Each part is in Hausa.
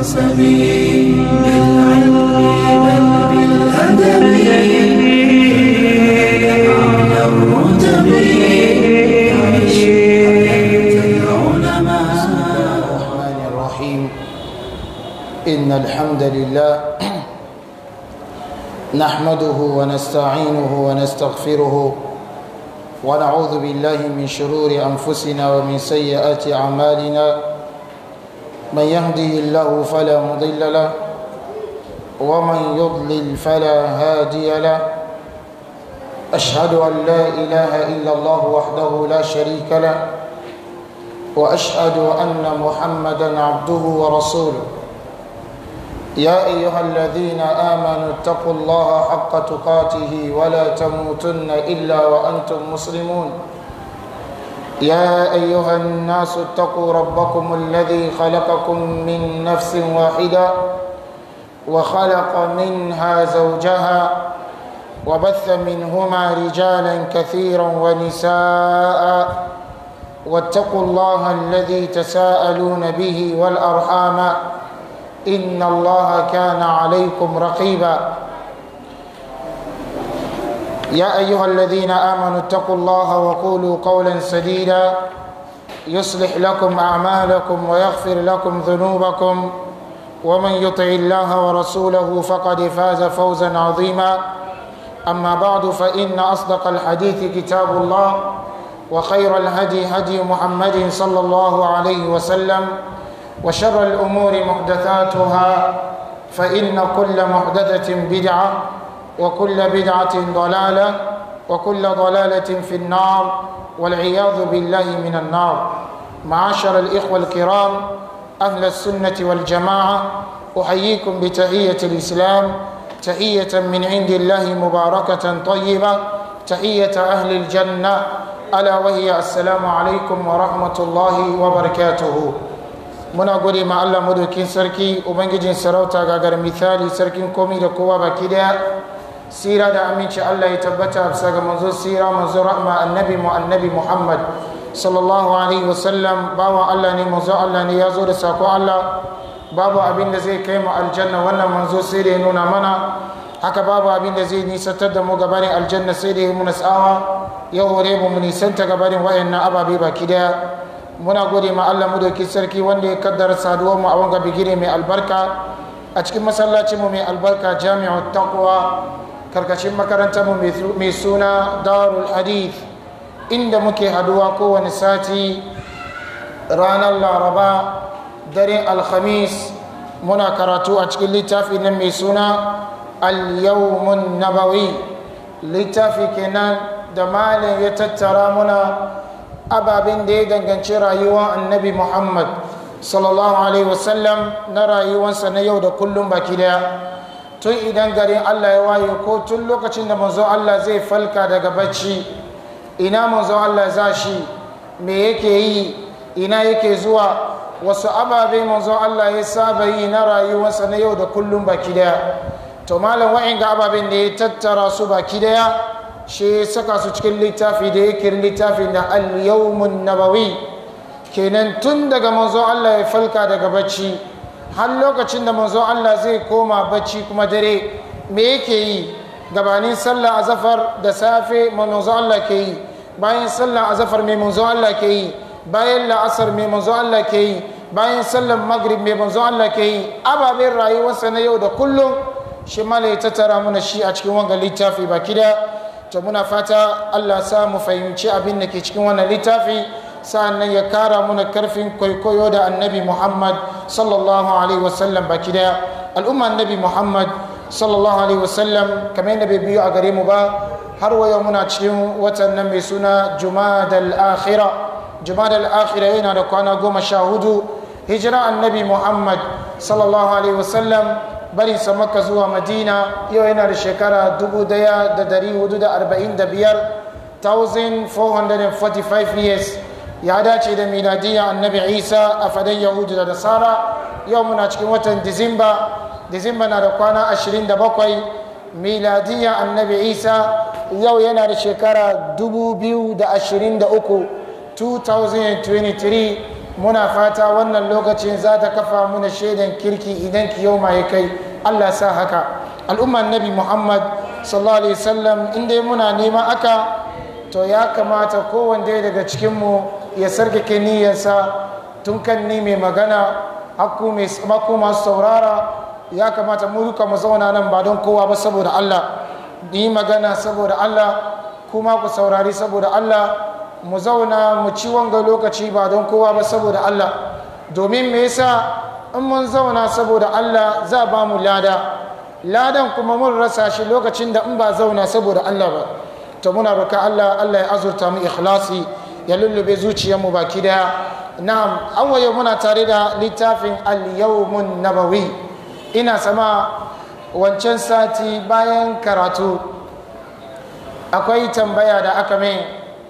بالنسب بالعلم بل بالأدب أعلى الرتب عيش حياة العلماء الرحمن الرحيم إن الحمد لله نحمده ونستعينه ونستغفره ونعوذ بالله من شرور أنفسنا ومن سيئات أعمالنا من يهده الله فلا مضل له ومن يضلل فلا هادي له أشهد أن لا إله إلا الله وحده لا شريك له واشهد ان محمدا عبده ورسوله يا ايها الذين امنوا اتقوا الله حق تقاته ولا تموتن الا وانتم مسلمون يا ايها الناس اتقوا ربكم الذي خلقكم من نفس واحده وخلق منها زوجها وبث منهما رجالا كثيرا ونساء واتقوا الله الذي تساءلون به والارحام ان الله كان عليكم رقيبا يا ايها الذين امنوا اتقوا الله وقولوا قولا سديدا يصلح لكم اعمالكم ويغفر لكم ذنوبكم ومن يطع الله ورسوله فقد فاز فوزا عظيما اما بعد فان اصدق الحديث كتاب الله وخير الهدي هدي محمد صلى الله عليه وسلم وشر الأمور محدثاتها فإن كل محدثة بدعة وكل بدعة ضلالة وكل ضلالة في النار والعياذ بالله من النار معاشر الإخوة الكرام أهل السنة والجماعة أحييكم بتحية الإسلام تحية من عند الله مباركة طيبة تحية أهل الجنة ala wahiya assalamu alaikum wa rahmatullahi wa barakatuhu muna gode ma Allah madaukin sarki ubangijin sarauta gagar misali sarkin komi da kowa baki daya sira da aminci Allah ya tabbata bisa ga manzo sira manzo rahma annabi mu annabi Muhammad sallallahu alaihi wasallam bawa Allah ne manzo Allah ne ya zo da sako Allah babu abin da zai kai mu aljanna wannan manzo sai da ya nuna mana haka babu abin da zai nisantar da mu gabanin aljanna sai da ya muna tsawa ya hore mu mu nisanta gabanin wayannan ababe baki daya muna gode ma Allah mu doki sarki wanda ya kaddara saduwar mu a wanga bigire mai albarka a cikin masallacin mu mai albarka jami'u taqwa karkashin makarantar mu mai suna darul hadith inda muke haduwa kowane sati ranar laraba daren alhamis muna karatu a cikin littafi nan mai suna al-yawmun nabawi littafi kenan da malin ya tattara muna ababen da ya danganci rayuwar annabi muhammad sallallahu alaihi wasallam na rayuwarsa na yau da kullum baki daya tun idan garin allah ya waye ko tun lokacin da manzo allah zai falka daga bacci ina manzo allah za shi me yake yi ina yake zuwa wasu ababe manzo allah ya saba yi na rayuwarsa na yau da kullum baki daya to malam wa'in ga ababen da ya tattara su baki daya shi ya saka su cikin littafi da yake littafin da al-yawmun nabawi kenan tun daga manzo Allah ya falka daga bacci har lokacin da manzo Allah zai koma bacci kuma dare me yake yi gabanin sallah azafar da safe manzo Allah ke yi bayan sallah azafar mai manzo Allah ke yi bayan la'asar mai manzo Allah ke yi bayan sallar maghrib mai manzo Allah ke yi ababen rayuwarsa na yau da kullum shi mala ya tattara mana shi a cikin wanga littafi baki da to muna fata Allah sa mu fahimci abin da ke cikin wannan littafi sa'annan ya kara muna karfin kwaikwayo da annabi Muhammad sallallahu alaihi wasallam baki da al'umma annabi Muhammad sallallahu alaihi wasallam kamar yadda bai biyo a gare mu ba har wayo muna cikin watan nan mai suna Jumadal Akhira Jumadal Akhira yana da kwana goma sha hudu hijira annabi Muhammad sallallahu alaihi wasallam barin sa maka zuwa madina yau yana da shekara 1445 1445 years ya dace da miladiyya annabi isa a fadan yahudu da nasara yau muna cikin watan disamba disamba na da kwana 27 miladiyya annabi isa yau yana da shekara 2023 2023 muna fata wannan lokacin za ta kafa muna shaidan kirki idan ki yau ya kai allah sa haka al'ummar nabi muhammad sallallahu alaihi wasallam inda muna nema aka to ya kamata kowanne daga cikinmu ya sarkake niyyarsa tun kan ni mai magana hakku masu saurara ya kamata mu duka mu zauna nan ba don kowa ba saboda allah ni magana saboda allah kuma ku saurari saboda allah mu zauna mu ci wanga lokaci ba don kowa ba saboda Allah domin me yasa in mun zauna saboda Allah za ba mu lada ladan kuma mun rasa shi lokacin da in ba zauna saboda Allah ba to muna roka Allah Allah ya azurta mu ikhlasi ya lullube zuciyarmu baki daya na'am awwaye muna tare da littafin al-yawmun nabawi ina sama wancan sati bayan karatu akwai tambaya da aka mai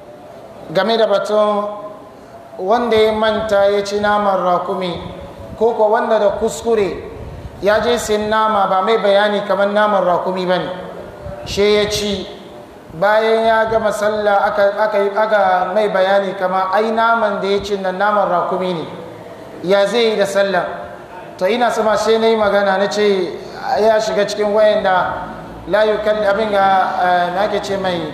game da batun wanda ya manta ya ci naman rakumi ko ko wanda da kuskure ya je sin nama ba mai bayani kamar naman rakumi ba ne she ya ci bayan ya gama sallah aka, mai bayani kama ai naman da ya ci nan naman rakumi ne ya zai yi da sallah to ina sama she na yi magana na ce ya shiga cikin wayan da layu abin ga na ke ce mai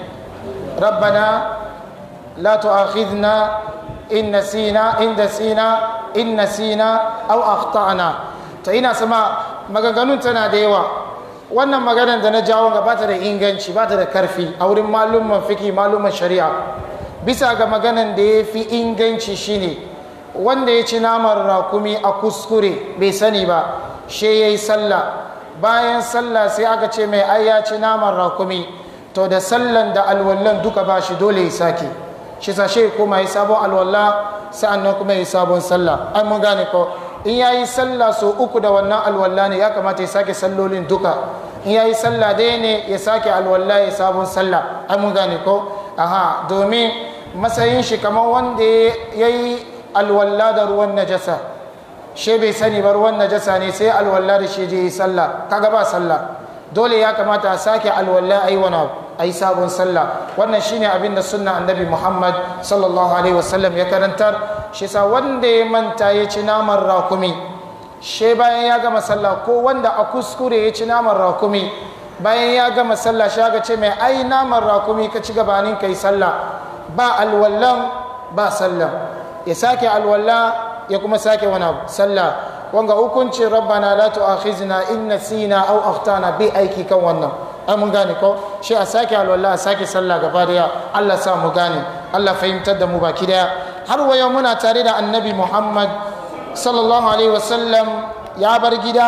rabbana لا تؤاخذنا إن نسينا إن نسينا إن نسينا أو أخطأنا to ina sama maganganun tana da yawa wannan maganar da na jawo ga bata da inganci bata da karfi a wurin malumman fiki malumman shari'a bisa ga maganar da ya fi inganci shine wanda ya ci naman rakumi a kuskure bai sani ba she ya yi sallah bayan sallah sai aka ce mai ai ya ci naman rakumi to da sallan da alwallan duka ba shi dole ya sake shi sashe kuma yi sabon alwala sa'annan kuma yi sabon sallah ai mun gane ko in ya yi sallah so uku da wannan alwala ne ya kamata ya sake sallolin duka in ya yi sallah dai ne ya sake alwala ya sabon sallah ai mun gane ko aha domin matsayin shi kamar wanda ya yi alwala da ruwan najasa she bai sani ba ruwan najasa ne sai alwala da shi je yi sallah kaga ba sallah dole ya kamata a sake alwala a yi wani abu a yi sabon sallah wannan shine abin da sunna annabi muhammad sallallahu alaihi wasallam ya karantar shi sa wanda ya manta ya ci naman rakumi she bayan ya gama sallah ko wanda a kuskure ya ci naman rakumi bayan ya gama sallah shi aka ce mai ai naman rakumi ka ci gabanin kai sallah ba alwallan ba sallah ya sake alwalla ya kuma sake wani abu sallah wanga hukuncin rabbana la tu'akhizna in nasina aw akhtana bi aiki kan wannan ai mun gane ko shi a sake alwala a sake sallah gaba daya Allah sa mu gane Allah fahimtar da mu baki daya har waya muna tare da annabi Muhammad sallallahu alaihi wasallam ya bar gida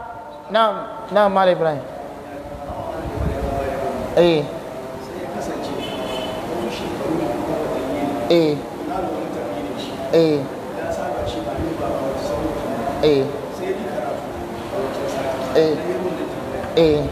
na na mal Ibrahim eh eh eh eh eh eh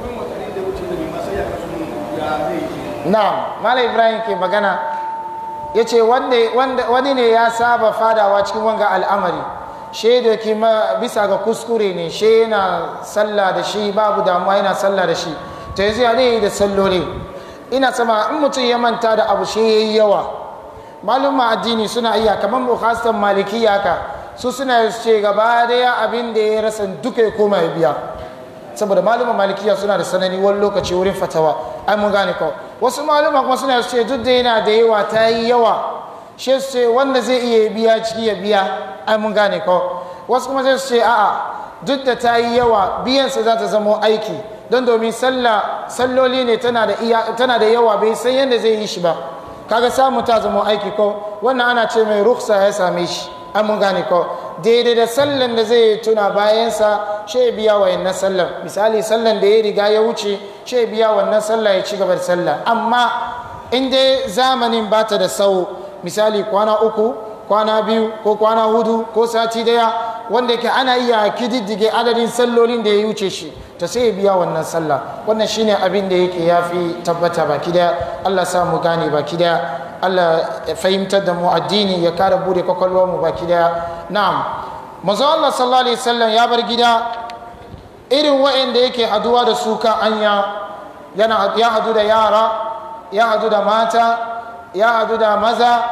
na mala ibrahim ke magana ya ce wani ne ya saba fadawa cikin wanga al'amari shaidu ki bisa ga kuskure ne shi yana sallah da shi babu damuwa yana sallah da shi ta yanzu ya yi da salloli ina sama in mutum ya manta da abu shi ya yi yawa malumma addini suna iya kamar bukhastan malikiya ka su suna ce gaba daya abin da ya rasa duka ya koma ya biya saboda malumma malikiya suna da sanani wani lokaci wurin fatawa ai mun gane ko wasu malumma kuma suna ce duk da yana da yawa ta yi yawa shi su ce wanda zai iya biya ciki ya biya ai mun gane ko wasu kuma zai su ce a'a duk da ta yi yawa biyansa za ta zama aiki don domin sallah salloli ne tana da yawa bai san yadda zai yi shi ba kaga samu ta zama aiki ko wannan ana ce mai ruksa ya same shi an mun gane ko daidai da sallan da zai tuna bayansa shi biya wa yannan sallan misali sallan da ya riga ya wuce shi biya wannan sallah ya ci gaba da sallah amma in dai zamanin ba ta da sau misali kwana uku kwana biyu ko kwana hudu ko sati daya wanda yake ana iya kididdige adadin sallolin da ya wuce shi ta sai ya biya wannan sallah wannan shine abin da yake yafi tabbata baki daya Allah sa mu gane baki daya Allah ya fahimtar da mu addini ya kara bude kwakwalwar mu baki daya na'am manzo Allah sallallahu alaihi wasallam ya bar gida irin wa'anda yake haduwa da su kan anya yana ya hadu da yara ya hadu da mata ya hadu da maza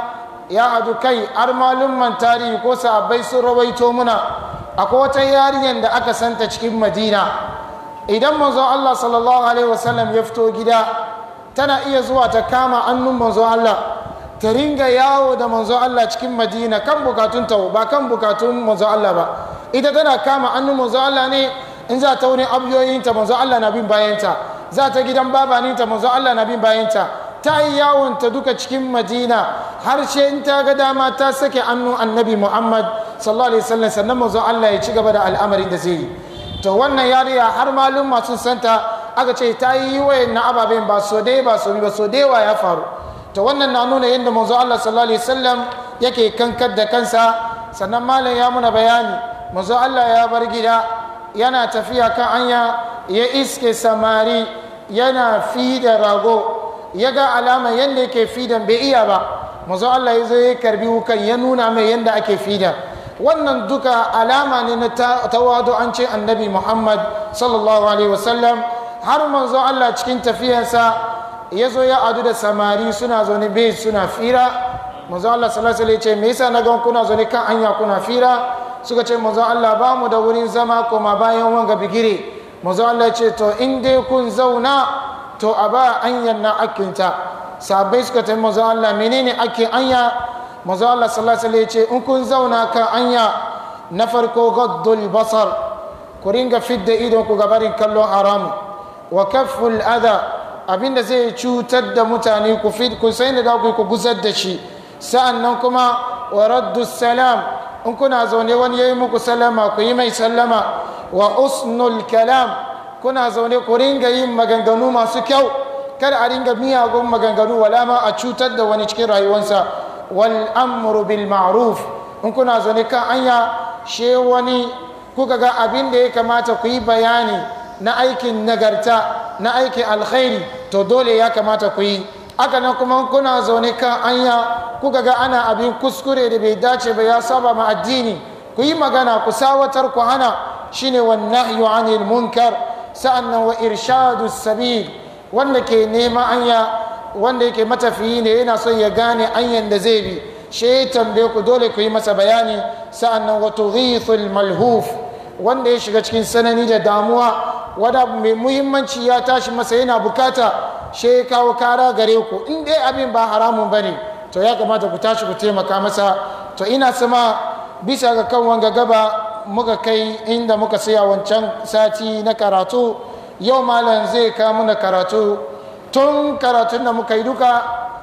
ya hadu kai har malumman tarihi ko sahabbai sun rawaito muna akwai wata yarinyar da aka santa cikin madina idan manzo Allah sallallahu alaihi wasallam ya fito gida tana iya zuwa ta kama annun manzo Allah ta ringa yawo da manzo Allah cikin madina kan bukatun ta ba kan bukatun manzo Allah ba ita tana kama annun manzo Allah ne in za ta wurin abiyoyinta manzo Allah na bin bayanta za ta gidan babaninta manzo Allah na bin bayanta ta yi yawon ta duka cikin madina har ce in ta ga dama ta sake annu annabi muhammad sallallahu alaihi wasallam sannan manzo Allah ya ci gaba da al'amarin da zai yi to wannan yariya har malum masu santa aka ce ta yi wayan na ababen ba so dai ba so ba so dai wa ya faru to wannan na nuna yadda manzo Allah sallallahu alaihi wasallam yake kankar da kansa sannan malam ya muna bayani manzo Allah ya bar gida yana tafiya kan anya ya iske samari yana fi da rago ya ga alama yadda yake fidan bai iya ba manzo Allah ya zo ya karbi wukan ya nuna mai yadda ake fida wannan duka alama ne na tawadu an ce annabi Muhammad sallallahu alaihi wasallam har manzo Allah cikin tafiyarsa ya zo ya adu da samari suna zaune bai suna fira manzo Allah sallallahu alaihi ce me yasa na gan kuna zaune kan hanya kuna fira suka ce manzo Allah ba mu da wurin zama koma bayan wanga bigire manzo Allah ce to in dai kun zauna to a ba anyan na akinta sabai suka tafi manzo Allah menene ake anya manzo Allah sallallahu alaihi ce in kun zauna kan anya na farko gaddul basar ku ringa fidda idon ku gabarin kallon haram wa kafful adha abinda zai cutar da mutane ku fi ku sai da ku ku gusar da shi sa'annan kuma wa raddu salam in kuna zaune wani yayi muku sallama ku yi mai sallama wa usnul kalam kuna zaune ku ringa yin maganganu masu kyau kada a ringa miyagun maganganu wala ma a cutar da wani cikin rayuwarsa wal amru bil ma'ruf in kuna zaune kan anya she wani kuka ga abin da ya kamata ku yi bayani na aikin nagarta na aikin alkhairi to dole ya kamata ku yi aka nan kuma kuna zaune kan anya kuka ga ana abin kuskure da bai dace ba ya saba ma addini ku yi magana ku sawatar ku hana shine wan nahyu anil munkar sa'annan wa irshadu sabil wanda ke nema anya wanda yake matafiyi ne yana son ya gane anyan da zai bi shi ya tambaye ku dole ku yi masa bayani sa'annan wa tughithul malhuf wanda ya shiga cikin sanani da damuwa wanda mai muhimmanci ya tashi masa yana bukata shi ya kawo kara gare ku in dai abin ba haramun bane to ya kamata ku tashi ku taimaka masa to ina sama bisa ga kan wanga gaba muka kai inda muka saya wancan sati na karatu yau malam zai kawo mana karatu tun karatun da muka yi duka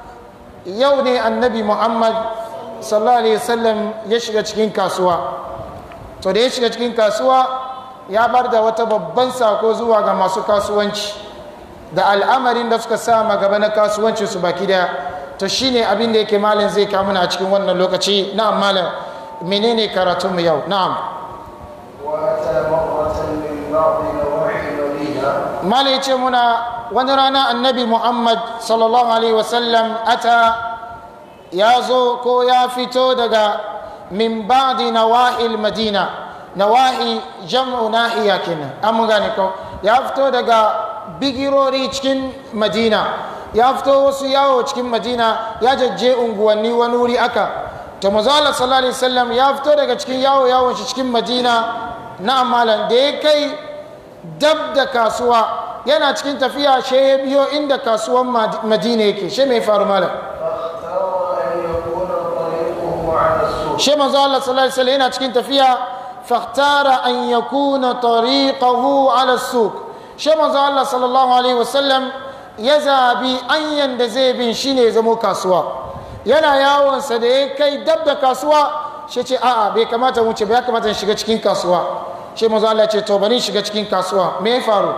yau ne annabi muhammad sallallahu alaihi wasallam ya shiga cikin kasuwa to da ya shiga cikin kasuwa ya bar da wata babban sako zuwa ga masu kasuwanci da al'amarin da suka sa gaba na kasuwanci su baki daya to shine abin da yake malam zai kawo mana a cikin wannan lokaci na'am malam menene karatunmu yau na'am وأتى مرة من بعض نواحي المدينة mala ya ce muna wani rana annabi muhammad sallallahu alaihi wasallam ata ya zo ko ya fito daga min ba'di nawahil madina nawahi jam'u nahiya kenan an mun gane ko ya fito daga bigirori cikin madina ya fito wasu yawo cikin madina ya jajje unguwanni wani wuri aka to mazala sallallahu alaihi wasallam ya fito daga cikin yawo yawon shi cikin madina na amalan da ya kai dab da kasuwa yana cikin tafiya she ya biyo inda kasuwan madina yake she mai faru malam فاختار أن يكون طريقه على السوق she manzo Allah sallallahu alaihi wasallam yana cikin tafiya fahtara an yakuna tariqahu ala suq she manzo Allah sallallahu alaihi wasallam ya zabi anyan da zai bin shine ya zamo kasuwa yana yawon sa da ya kai dab da kasuwa she ce a'a bai kamata mu ce ba ya kamata in shiga cikin kasuwa she manzo Allah ya ce to bari in shiga cikin kasuwa me ya faru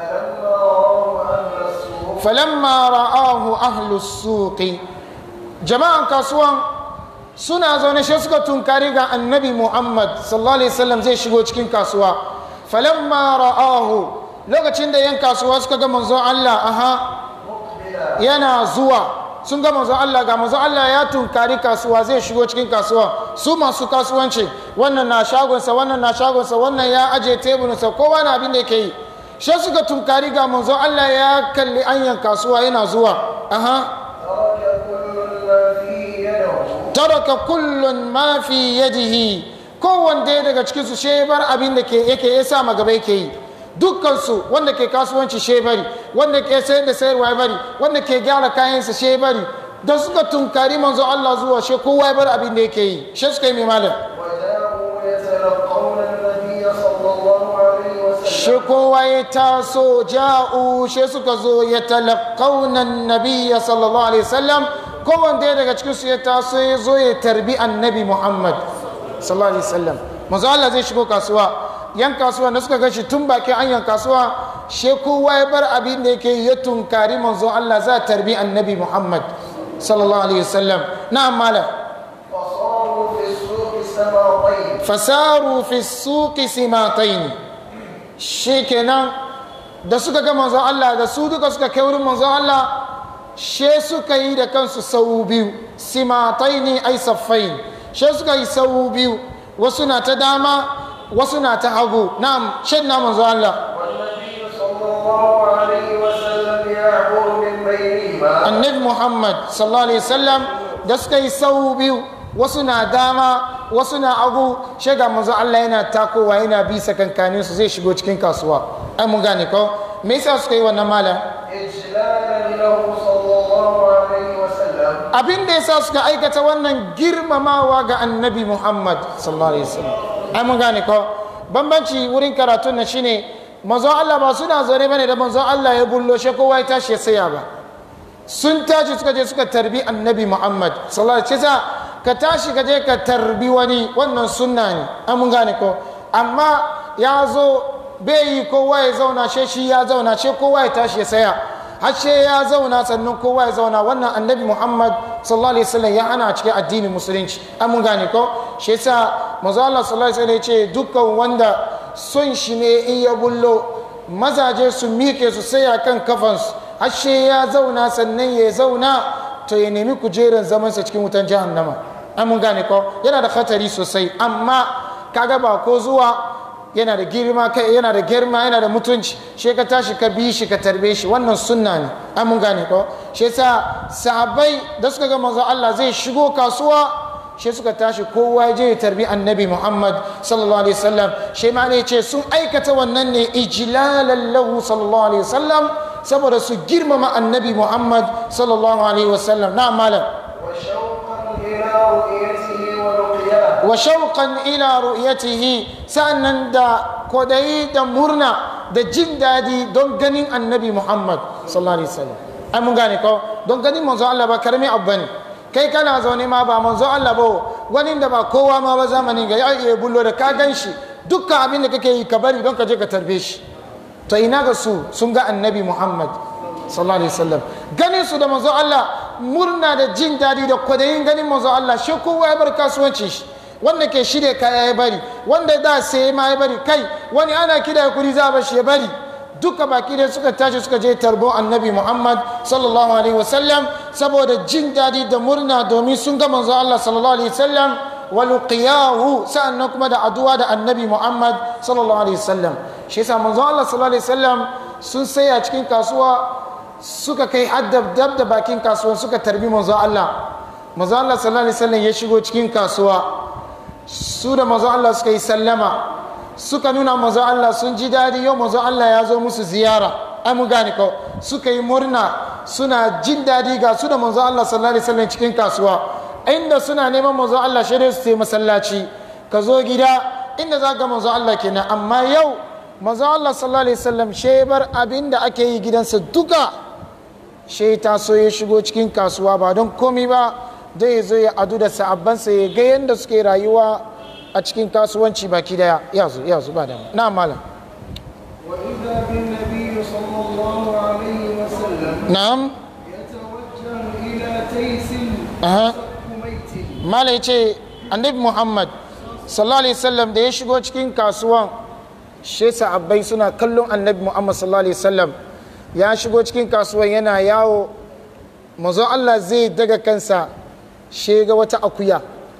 فلما رأوا أهل falamma ra'ahu السوق ahlu suqi jama'an kasuwan suna zaune shi suka tunkari ga annabi muhammad sallallahu alaihi wasallam zai shigo cikin kasuwa falamma ra'ahu lokacin da yan kasuwa suka ga manzon Allah aha مقبلا yana zuwa sun ga manzon Allah ga manzon Allah ya tunkari kasuwa zai shigo cikin kasuwa su masu kasuwanci wannan na shagonsa wannan na shagonsa wannan ya aje teburinsa kowa na abin da yake yi shi suka tunkari ga manzon Allah ya kalli anyan kasuwa yana zuwa aha ترك كل ما في يده taraka kullun ma fi yadihi kowanne daga cikin su shebar abin da ke yake ya sa magaba yake yi dukkan su wanda ke kasuwanci shebari wanda ke sayar da sayarwa ya bari wanda ke gyara kayansa shebari da suka tunkari manzo Allah zuwa she kowa ya bar abin da yake yi she suka yi mai malam وجاءوا يتلقون النبي صلى الله عليه وسلم shi kowa ya taso ja'u shi suka zo ya talakaunan nabiya sallallahu alaihi wasallam kowanne daga cikin su ya taso ya zo ya tarbi annabi muhammad sallallahu alaihi wasallam manzo Allah zai shigo kasuwa yan kasuwa da suka gashi tun bakin anyan kasuwa shi kowa ya bar abin da yake ya tunkari manzo Allah za tarbi annabi muhammad sallallahu alaihi wasallam na'am malam فصاروا في السوق سماطين fasaru fi suqi simataini shikenan da suka ga manzon Allah da su duka suka kai wurin manzon Allah she suka yi da kansu sau biyu simataini ai saffain she suka yi sau biyu wasu na ta dama wasu na ta hagu na'am shin na manzon Allah والنبي صلى الله عليه وسلم يعبر من بينهما annabi Muhammad sallallahu alaihi wasallam da suka yi sau biyu wasu na dama wasu na hagu shiga manzon Allah yana takowa yana bi sakankanin su zai shigo cikin kasuwa ai mun gane ko me yasa suka yi wannan malam إجلالا له صلى الله عليه وسلم abin da yasa suka aikata wannan girmamawa ga annabi Muhammad sallallahu alaihi wasallam ai mun gane ko bambanci wurin karatun na shine manzon Allah ba suna zaune bane da manzon Allah ya bullo shi kowa ya tashi ya saya ba sun tashi suka je suka tarbi annabi Muhammad sallallahu alaihi wasallam ka tashi ka je ka tarbi wani wannan sunna ne ai mun gane ko amma ya zo bai yi kowa ya zauna she shi ya zauna she kowa ya tashi ya saya har she ya zauna sannan kowa ya zauna wannan annabi muhammad sallallahu alaihi wasallam ya hana a cikin addinin musulunci an mun gane ko shi yasa manzo Allah sallallahu alaihi wasallam ya ce dukkan wanda son shi ne in ya bullo mazaje su mike su saya kan kafansu har she ya zauna sannan ya zauna to ya nemi kujerar zamansa cikin wutan jahannama an mun gane ko yana da khatari sosai amma kaga ba ko zuwa yana da girma kai yana da girma yana da mutunci shi ka tashi ka bi shi ka tarbe shi wannan sunna ne an mun gane ko shi yasa sahabbai da suka ga manzo Allah zai shigo kasuwa shi suka tashi kowa ya je ya tarbi annabi Muhammad sallallahu alaihi wasallam shi ma ne ce sun aikata wannan ne ijlalan lahu sallallahu alaihi wasallam saboda su girmama annabi Muhammad sallallahu alaihi wasallam na malam وشوقا إلى رؤيته ولقياه wa shauqan ila ru'yatihi sa'annan da kodayi da murna da jin dadi don ganin annabi Muhammad sallallahu alaihi wasallam ai mun gane ko don ganin manzo Allah ba karami abu bane kai kana zaune ma ba manzo Allah ba wani da ba kowa ma ba zamanin ga ya iya bullo da ka ganshi dukkan abin da kake yi ka bari don ka je ka tarbe shi to ina ga su sun ga annabi Muhammad sallallahu alaihi wasallam ganin su da manzo Allah murna da jin dadi da kwadayin ganin manzo Allah shi kowa ya bar kasuwancin shi wanda ke shirya kaya ya bari wanda da sai ma ya bari kai wani ana kida kuri za ba shi ya bari duka baki da suka tashi suka je tarbo annabi Muhammad sallallahu alaihi wasallam saboda jin dadi da murna domin sun ga manzo Allah sallallahu alaihi wasallam wa luqiyahu sa'annan kuma da addu'a da annabi Muhammad sallallahu alaihi wasallam shi yasa manzo Allah sallallahu alaihi wasallam sun saya cikin kasuwa suka kai haddab dab da bakin kasuwan suka tarbi manzo Allah manzo Allah sallallahu alaihi wasallam ya shigo cikin kasuwa su da manzo Allah suka yi sallama suka nuna manzo Allah sun ji dadi yau manzo Allah ya zo musu ziyara ai mun gane ko suka yi murna suna jin dadi ga su da manzo Allah sallallahu alaihi wasallam cikin kasuwa inda suna neman manzo Allah shi su sai masallaci ka zo gida inda za ga manzo Allah kenan amma yau manzo Allah sallallahu alaihi wasallam shebar abin da ake yi gidansa duka shi ta so ya shigo cikin kasuwa ba don komi ba zai zo ya adu da sa'abbansa ya ga yadda suke rayuwa a cikin kasuwanci baki daya ya zo ya zo ba da na malam وإذا بالنبي صلى الله عليه وسلم na'am يتوجه إلى تيس aha كميت malam ya ce annabi muhammad sallallahu alaihi wasallam da ya shigo cikin kasuwan shi sa'abbai suna kallon annabi muhammad sallallahu alaihi wasallam ya shigo cikin kasuwan yana yawo manzon Allah zai daga kansa shi ga wata akuya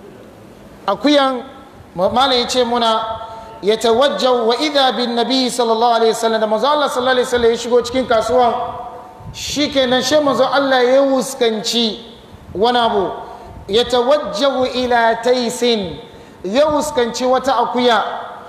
akuyan malam ya ce muna ya tawajjau wa idha bin nabi sallallahu alaihi wasallam da manzon Allah sallallahu alaihi wasallam ya shigo cikin kasuwan shikenan shi manzon Allah ya wuskanci wani abu yatawajjahu ila taisin ya wuskanci wata akuya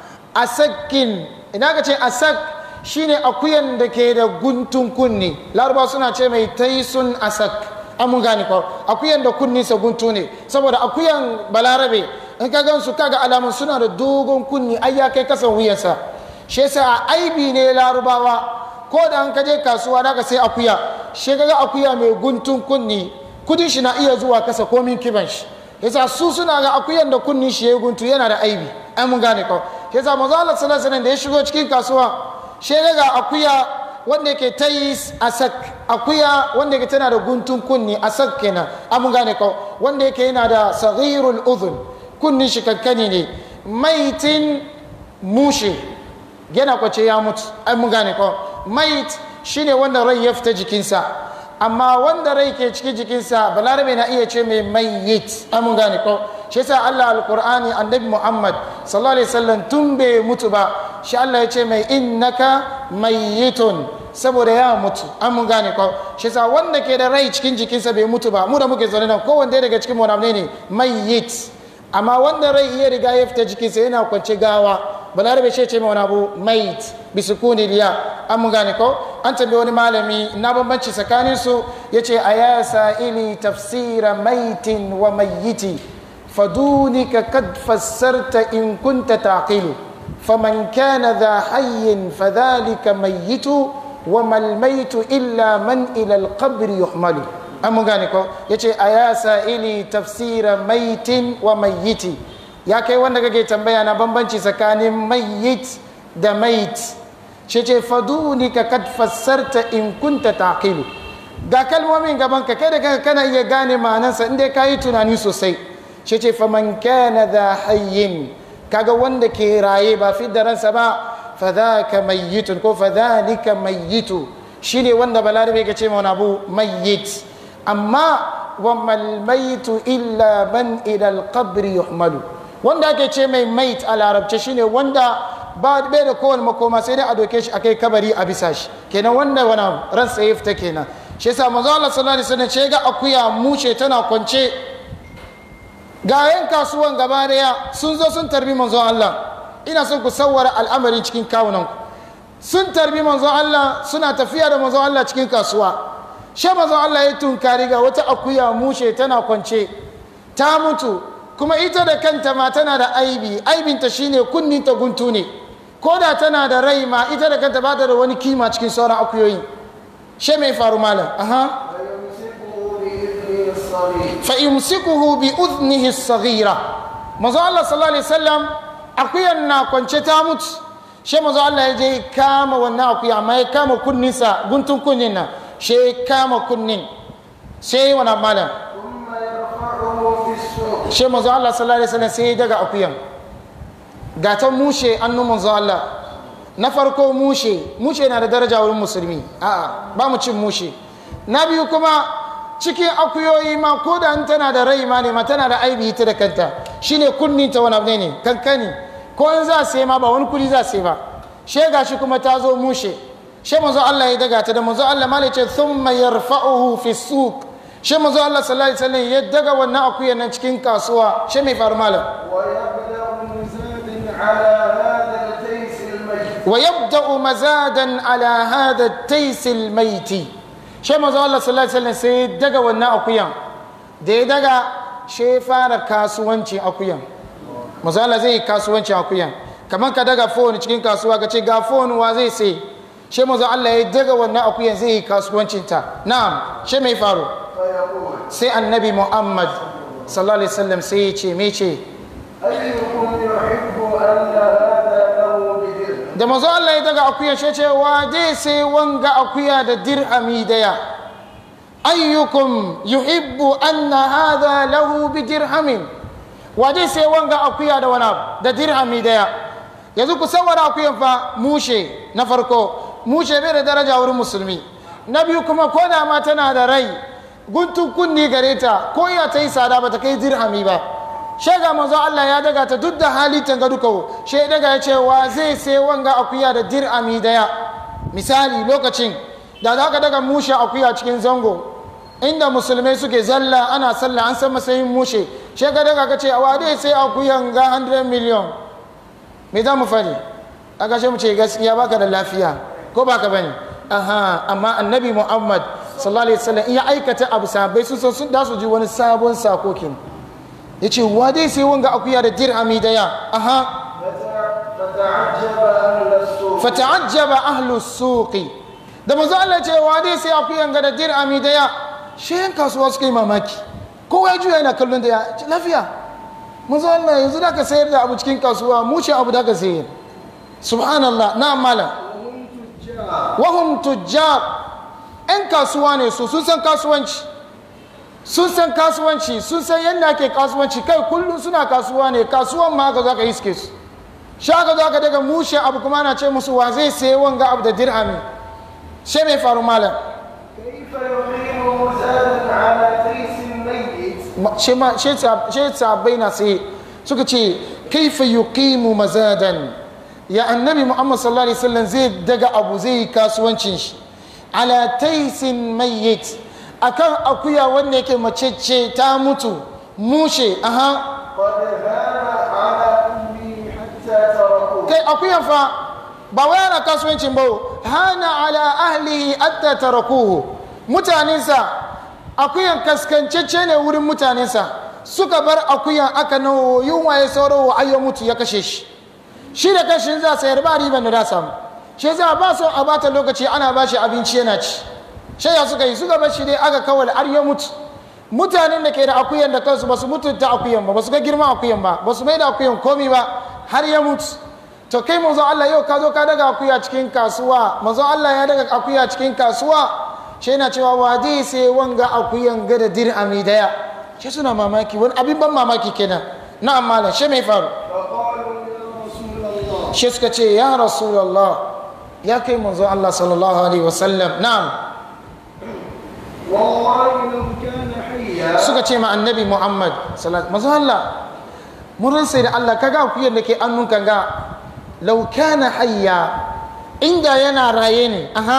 asakin ina ka ce asak shine akuyan da ke da guntun kunni laraba suna ce mai taisun asak an mun gane ko akuyan da kunninsa guntu ne saboda akuyan balarabe in ka gan su kaga alamun suna da dogon kunni ai ya kai kasan wuyansa shi yasa a aibi ne larubawa ko da an kaje kasuwa da ka sai akuya shi kaga akuya mai guntun kunni kudin shi na iya zuwa kasa komin kiban shi yasa su suna ga akuyan da kunni shi ya guntu yana da aibi ai mun gane ko yasa manzo Allah sallallahu alaihi wasallam da ya shigo cikin kasuwa shi ga akuya wanda yake tayis asak akuya wanda yake tana da guntun kunni asak kenan an mun gane ko wanda yake yana da saghirul udhun kunnin shi kankani ne maitin mushe yana kwace ya mutu ai mun gane ko mait shine wanda rai ya fita jikinsa amma wanda rai ke cikin jikinsa balarabe na iya ce mai mayyit ai mun gane ko shi yasa Allah alqur'ani annabi Muhammad sallallahu alaihi wasallam tun bai mutu ba shi Allah ya ce mai innaka mayyitun saboda ya mutu an mun gane ko shi yasa wanda ke da rai cikin jikinsa bai mutu ba mu da muke zaune nan kowanne daga cikin mu ne mayyit amma wanda rai iya riga ya fita jikinsa yana kwance gawa balarabe shi ce mai wani abu mait bisukuni liya an mun gane ko an tambayi wani malami na bambanci tsakanin su ya ce a ya sa'ili tafsira maitin wa mayyiti fadunika kad fassarta in kunta taqilu faman kana dha hayyin fadhalika mayyitu wa mal maitu illa man ila al-qabr yuhmalu an mun gane ko ya ce a ya sa'ili tafsira maitin wa mayyiti ya kai wanda kake tambaya na bambanci tsakanin mayyit da mait shi ce faduni ka kad fassarta in kunta taqilu ga kalmomin gaban ka kai da kanka kana iya gane ma'anarsa inda ka yi tunani sosai shi ce faman kana da hayyin kaga wanda ke raye ba fi da ransa ba fadhaka mayyitun ko fadhalika mayyitu shine wanda balarabe ka ce wani abu mayyit amma wa malmaitu illa man ila alqabri yuhmalu wanda ake ce mai mait a larabce shine wanda ba bai da kowane makoma sai dai a doke shi akai kabari a bisa shi kenan wanda wani ransa ya fita kenan shi yasa manzo Allah sallallahu alaihi wasallam ce ga akuya mushe tana kwance ga yan kasuwan gaba daya sun zo sun tarbi manzo Allah ina son ku sawwara al'amari cikin kawunan ku sun tarbi manzo Allah suna tafiya da manzo Allah cikin kasuwa she manzo Allah ya tunkari ga wata akuya mushe tana kwance ta mutu kuma ita da kanta ma tana da aibi aibinta shine kunninta guntu ne ko da tana da rai ma ita da kanta ba ta da wani kima cikin sauran akuyoyi she mai faru malam aha fa yumsikuhu bi udhnihi as-saghira manzo Allah sallallahu alaihi wasallam akuyan na kwance ta mutu she manzo Allah ya je kama wannan akuya amma ya kama kunninsa guntun kunnin nan she kama kunnin sai wani malam ثم يرفعه في السوق she manzo Allah sallallahu alaihi wasallam sai ya daga akuyan ga ta mushe annu manzo Allah na farko mushe mushe na da daraja wurin musulmi a'a ba mu cin mushe na biyu kuma cikin akuyoyi ma ko da an tana da rai ma ne ma tana da aibi ita da kanta shine kunni ta wani abu ne kankani ko in za sai ma ba wani kudi za sai ba she gashi kuma ta zo mushe she manzo Allah ya daga ta da manzo Allah ma ce thumma yarfa'uhu fi suq she manzo Allah sallallahu alaihi wasallam ya daga wannan akuyan nan cikin kasuwa she mai faru malam ويبدأ مزاد على هذا التيس الميت ويبدأ مزادا على هذا التيس الميت shi mazu Allah sallallahu alaihi wasallam sai ya daga wannan akuyan da ya daga shi ya fara kasuwancin akuyan mazu Allah zai yi kasuwancin akuyan kamar ka daga phone cikin kasuwa ka ce ga phone wa zai sai shi mazu Allah ya daga wannan akuyan zai yi kasuwancin ta na'am shi mai faru فيقول sai annabi Muhammad sallallahu alaihi wasallam sai ya ce me ce أيكم يحب أن هذا له بدرهم da mazu Allah ya daga akuya shi ce wa dai sai wanga akuya da dirhami daya ayyukum yuhibbu anna hadha lahu bi dirhamin wa dai sai wanga akuya da wani abu da dirhami daya yanzu ku sawara akuyan fa mushe na farko mushe bai da daraja wurin musulmi na biyu kuma ko da ma tana da rai guntun kunni gare ta ko ya ta yi tsada ba ta kai dirhami ba shega manzo Allah ya daga ta duk da halittan ga duka she daga ya ce wa zai sai wanga akuya da dirhami daya misali lokacin da za ka daga mushe akuya cikin zango inda musulmai suke zalla ana sallah an san matsayin mushe shi ka daga ka ce a wade sai akuyan ga 100 million me za mu fari a kashe mu ce gaskiya baka da lafiya ko baka bane aha amma annabi muhammad sallallahu alaihi wasallam in ya aikata abu sabai sun san sun da su ji wani sabon sakokin ya ce wa dai sai wanga akuya da dirhami daya aha فتعجب أهل السوق fata'ajjaba ahlu suqi da manzo Allah ce wa dai sai akuyan ga da dirhami daya shi yan kasuwa suka yi mamaki kowa ya juya yana kallon da ya ce lafiya manzo Allah yanzu da ka sayar da abu cikin kasuwa mu ce abu da ka sayar subhanallah na malam wahum tujjar yan kasuwa ne su sun san kasuwanci sun san kasuwanci sun san yadda ake kasuwanci kai kullum suna kasuwa ne kasuwan ma haka za ka iske su shaka za ka daga mushe abu kuma na ce musu wa zai sayi wanga abu da dirhami she mai faru malam كيف يقيم زادا على تيس ميت Ma- she ma- she sa- she sahabbai na sai suka ce kaifa yuqimu mazadan ya annabi muhammad sallallahu alaihi wasallam zai daga abu zai yi kasuwancin shi ala taisin mayyit akan akuya wanda yake macece ta mutu mushe aha قد هان على أمي حتى تركوه kai akuyan fa ba wai ana kasuwancin ba hana ala ahlihi hatta tarakuhu mutanensa akuyan kaskancece ne wurin mutanensa suka bar akuyan aka nawo yunwa ya sauro wa ayyo mutu ya kashe shi shi da kashin za sayar ba riban da za samu shi za ba so a bata lokaci ana ba shi abinci yana ci shi ya suka yi suka bar shi dai aka kawal har ya mutu mutanen da ke da akuyan da kansu ba su mutunta akuyan ba ba su ga girman akuyan ba ba su mai da akuyan komi ba har ya mutu to kai manzo Allah yau ka zo ka daga akuya cikin kasuwa manzo Allah ya daga akuya cikin kasuwa shi yana cewa wa dai sai wanga akuyan ga da dirhami daya shi suna mamaki wani abin ban mamaki kenan na amma shi mai faru فقالوا يا رسول الله shi suka ce ya rasulullah ya kai manzo Allah sallallahu alaihi wasallam na'am والله لو كان حيا suka ce ma annabi Muhammad sallallahu manzo Allah mun ransa da Allah kaga akuyar da ke annunka ga law kana hayya inda yana raye ne aha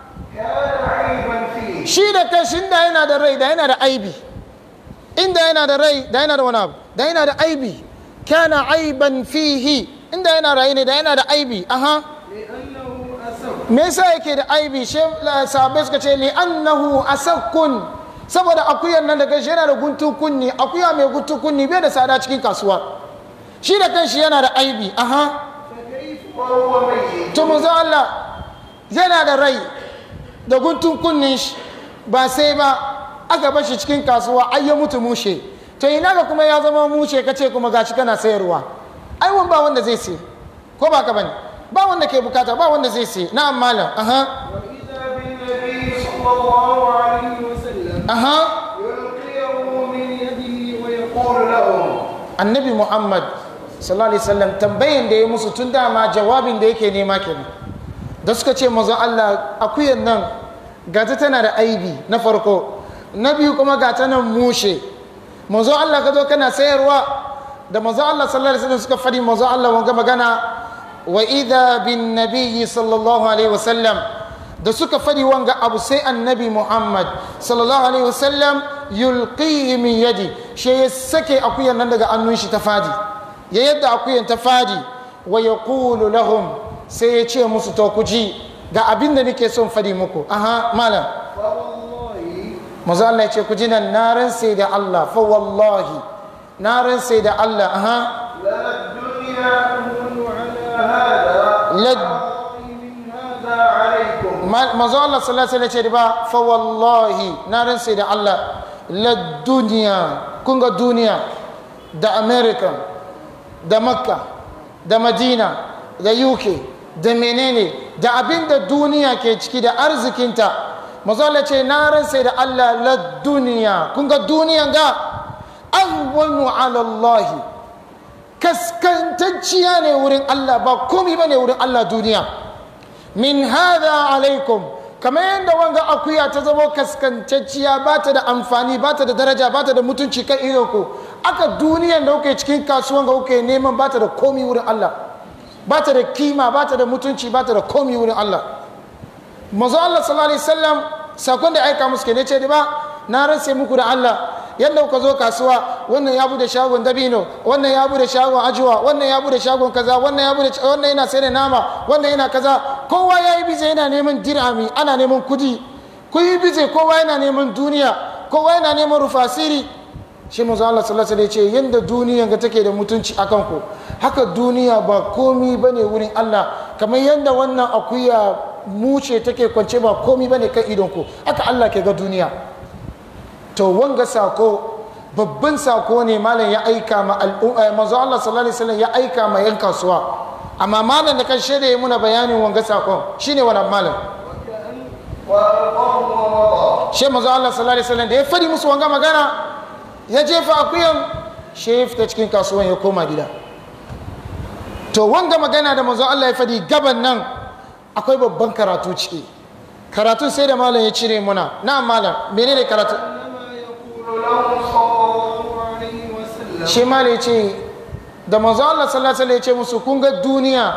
كان عيبا فيه shi da kanshi inda yana da rai da yana da aibi inda yana da rai da yana da wani abu da yana da aibi kana aiban fihi inda yana raye ne da yana da aibi aha لأنه أسف me yasa yake da aibi she sahabbai suka ce li annahu asakkun saboda akuyan nan da kanshi yana da guntun kunni akuya mai guntun kunni bai da tsada cikin kasuwa shi da kanshi yana da aibi aha فكيف وهو ميت to manzo Allah yana da rai da guntun kunnin shi ba sai ba aka bar shi cikin kasuwa ai ya mutu mushe to ina ga kuma ya zama mushe kace kuma gashi kana sayarwa ai wan ba wanda zai sai ko ba ka bane ba wanda ke bukata ba wanda zai sai na'am malam aha وإذا بالنبي صلى الله عليه وسلم aha يلقيه من يده ويقول لهم annabi muhammad sallallahu alaihi wasallam tambayan da ya musu tun dama jawabin da yake nema kenan da suka ce mazo Allah akuyan nan gata tana da aibi na farko na biyu kuma gata nan mushe mazo Allah ka zo kana sayarwa da mazo Allah sallallahu alaihi wasallam suka fadi mazo Allah wanga magana wa idha bin nabiyyi sallallahu alaihi wasallam da suka fadi wanga abu sai annabi muhammad sallallahu alaihi wasallam yulqihi min yadi shi ya sake akuyan nan daga annun shi ta fadi ya yadda akuyan ta fadi wa yaqulu lahum sai ya ce musu to ku ji ga abin da nake son fadi muku aha malam فوالله manzo Allah ya ce ku ji nan na ransa da Allah fa wallahi na ransa da Allah aha لا الدنيا أهون على هذا la من هذا عليكم Ma- manzo Allah sallallahu alaihi wasallam ce ba fa wallahi na ransa da Allah la duniya kun ga duniya da America da Makka da Madina da UK da menene da abin da duniya ke ciki da arzikinta manzo Allah ce na ransa da Allah la duniya kun ga duniyan ga ahwanu ala Allah kaskantacciya ne wurin Allah ba komai bane wurin Allah duniya min hada alaikum kamar yadda wanga akuya ta zama kaskantacciya ba ta da amfani ba ta da daraja ba ta da mutunci kan ku aka duniyan da kuke cikin kasuwan ga kuke neman ba ta da komi wurin Allah ba ta da kima ba ta da mutunci ba ta da komi wurin Allah manzo Allah sallallahu alaihi wasallam sakon da aika musu ne ce da ba na rantse muku da Allah yadda kuka zo kasuwa wannan ya bude shagon dabino wannan ya bude shagon ajuwa wannan ya bude shagon kaza wannan ya bude wannan yana sai da nama wannan yana kaza kowa ya yi bize yana neman dirhami ana neman kudi ku yi bize kowa yana neman duniya kowa yana neman rufasiri shi manzo Allah sallallahu alaihi wasallam ya ce yanda duniyan ga take da mutunci akan ku haka duniya ba komi bane wurin Allah kamar yanda wannan akuya muce take kwance ba komi bane kan idon ku haka Allah ke ga duniya to wanga sako babban sako ne malam ya aika ma al'umma manzo Allah sallallahu alaihi wasallam ya aika ma yan kasuwa amma malam da kan shaida ya muna bayanin wanga sakon shine wannan malam وألقاه ومضى shi manzo Allah sallallahu alaihi wasallam da ya fadi musu wanga magana ya jefa akuyan shi ya fita cikin kasuwan ya koma gida to wanga magana da manzo Allah ya fadi gaban nan akwai babban karatu ciki karatun sai da malam ya cire muna na malam menene karatu إنما يقول له صلى الله عليه وسلم shi malam ya ce da manzo Allah sallallahu alaihi wasallam ya ce musu kun ga duniya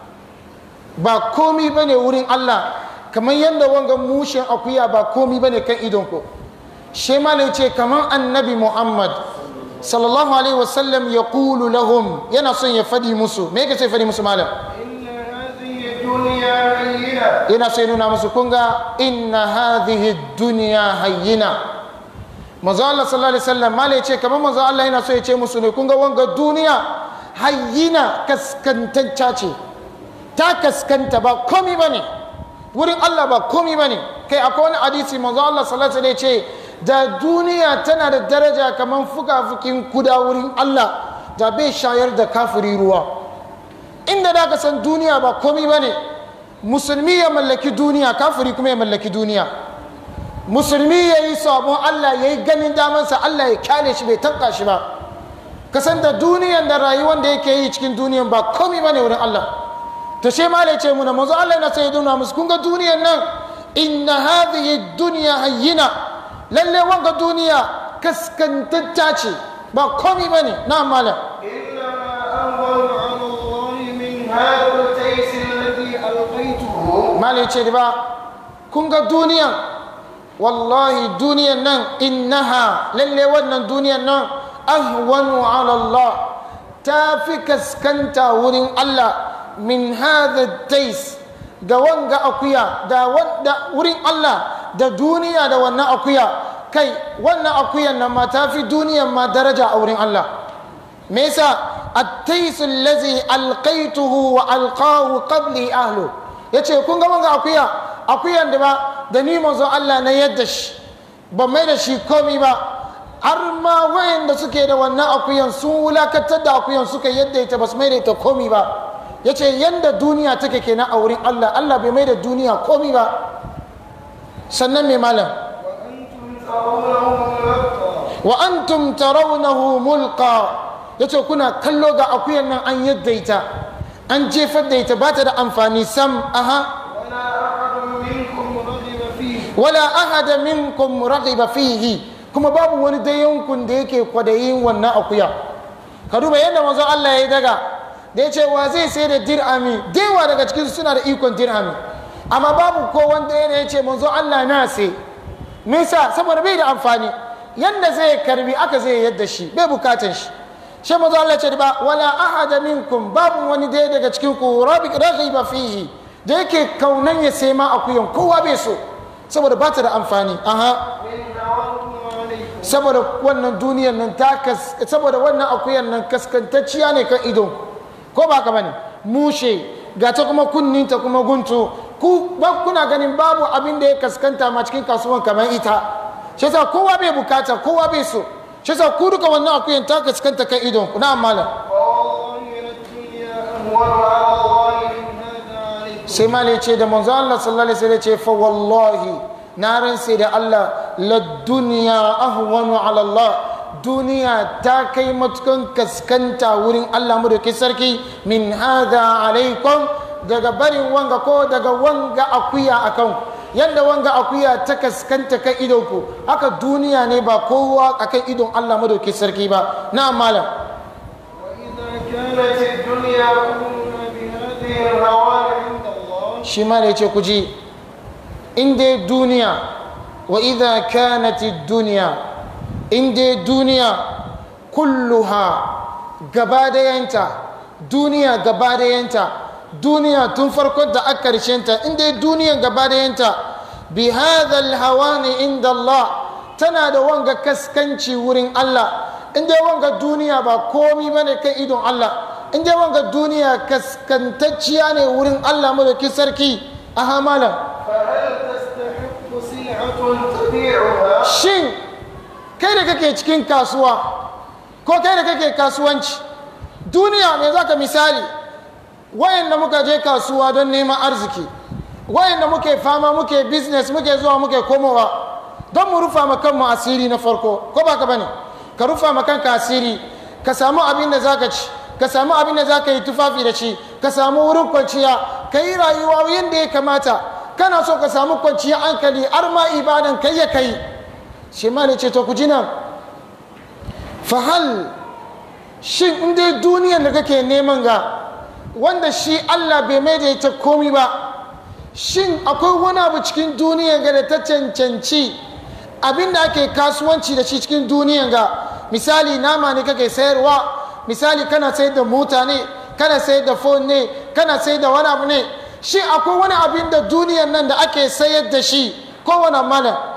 ba komi bane wurin Allah kamar yadda wanga mushin akuya ba komi bane kan idonku shi malam ya ce kamar annabi Muhammad sallallahu alaihi wasallam ya kulu lahum yana son ya fadi musu me yake sai fadi musu malam إن هذه الدنيا هينة yana so ya nuna musu kun ga inna hadhihi dunya hayyina manzo Allah sallallahu alaihi wasallam malai ce kamar manzo Allah yana so ya ce musu ne kun ga wanga duniya hayyina kaskantacca ce ta kaskanta ba komi bane wurin Allah ba komi bane kai akwai wani hadisi manzo Allah sallallahu alaihi wasallam ya ce da duniya tana da daraja kamar fuka-fukin kuda wurin Allah da bai shayar da kafiri ruwa inda da ka san duniya ba komi ba ne musulmi ya mallaki duniya kafiri kuma ya mallaki duniya musulmi ya yi sabon allah ya yi ganin damansa allah ya kyale shi bai tanka shi ba ka san da duniyan da rayuwar da yake yi cikin duniyan ba komi ba ne wurin allah to shi ma ce muna manzo allah na sai nuna musu kun ga duniyan nan inna hadhihi dunya hayyina lalle wanga duniya kaskantacca ce ba komi ba ne na malam إنما أهون على الله من هذا التيس الذي ألقيته mali ce ba kun ga duniyan wallahi duniyan nan innaha lalle wannan duniyan nan ahwanu ala Allah ta fi kaskanta wurin Allah min hadha tais ga wanga akuya da wanda wurin Allah da duniya da wannan akuya kai wannan akuyan nan ma ta fi duniyan ma daraja a wurin Allah me yasa at-tais allazi alqaituhu wa alqahu qabli ahlu yace kun ga wanga akuya akuyan da ba da ni manzon Allah na yadda shi ba mai da shi komi ba har ma wayanda suke da wannan akuyan sun wulakatar da akuyan suka yadda ita ba su mai da ita komi ba yace yanda duniya take kenan a wurin Allah Allah bai mai da duniya komi ba sannan mai malam وأنتم ترونه ملقى wa antum tarawnahu mulqa yace kuna kallo ga akuyan nan an yadda ita an jefar da ita ba ta da amfani sam aha ولا أحد منكم رغب فيه wala ahada minkum raghiba fihi kuma babu wani dayankun da yake kwadayin wannan akuya ka duba yadda manzo Allah ya yi daga da ya ce wa zai sai da dirhami dewa daga cikin suna da ikon dirhami amma babu ko wanda yana ya ce manzo Allah na sai me yasa saboda bai da amfani yanda zai karbi aka zai yadda shi bai bukatan shi shi manzo Allah ce ba wala ahada minkum babu wani daya daga cikin ku rabi raghiba fihi da yake kaunan ya sai ma akuyan kowa bai so saboda ba ta da amfani aha من نوالكم عليكم saboda wannan duniyar nan ta kas saboda wannan akuyan nan kaskantacciya ne kan idon ko ba ka bane mushe ga ta kuma kunninta kuma guntu ku ba kuna ganin babu abin da ya kaskanta ma cikin kasuwan kamar ita shi yasa kowa bai bukata kowa bai so shi yasa ku duka wannan akuyan ta kaskanta kan idon ku na malam والله للدنيا أهون على الله من هذا عليكم sai ma ce da manzo Allah sallallahu alaihi wasallam ce fa wallahi na ransa da Allah la dunya ahwanu ala Allah duniya ta kai matukan kaskanta wurin Allah mu da ke sarki min hadha alaikum daga barin wanga ko daga wanga akuya akan yadda wanga akuya ta kaskanta kan idon ku haka duniya ne ba kowa akan idon Allah mu da ke sarki ba na malam وإذا كانت الدنيا كلها بهذه الهوان عند الله shi ma da ya ce ku ji in dai duniya wa idha kanati duniya inda duniya kulluha gaba dayanta duniya gaba dayanta duniya tun farkon da aka ta inda duniya gaba dayanta bi hadha alhawani inda Allah tana da wanga kaskanci wurin Allah inda wanga duniya ba komi bane kai idon Allah inda wanga duniya kaskantacciya ne wurin Allah madauki sarki aha malam فهل تستحق سلعة تبيعها shin kai da kake cikin kasuwa ko kai da kake kasuwanci duniya mai zaka misali wayanda muka je kasuwa don neman arziki wayanda muke fama muke business muke zuwa muke komowa don mu rufa ma kanmu asiri na farko ko ba ka bane ka rufa ma kanka asiri ka samu abin da zaka ci ka samu abin da zaka yi tufafi da shi ka samu wurin kwanciya ka yi rayuwa yadda ya kamata kana so ka samu kwanciyar hankali har ma ibadan kai ya kai shi ma ne ce to ku ji nan fahal shin in dai duniyar da kake neman ga wanda shi Allah bai mai da ita komi ba shin akwai wani abu cikin duniyar ga da ta cancanci abin da ake kasuwanci da shi cikin duniyar ga misali nama ne kake sayarwa misali kana sayar da mota ne kana sayar da phone ne kana sayar da wani abu ne shi akwai wani abin da duniyar nan da ake sayar da shi kowane mana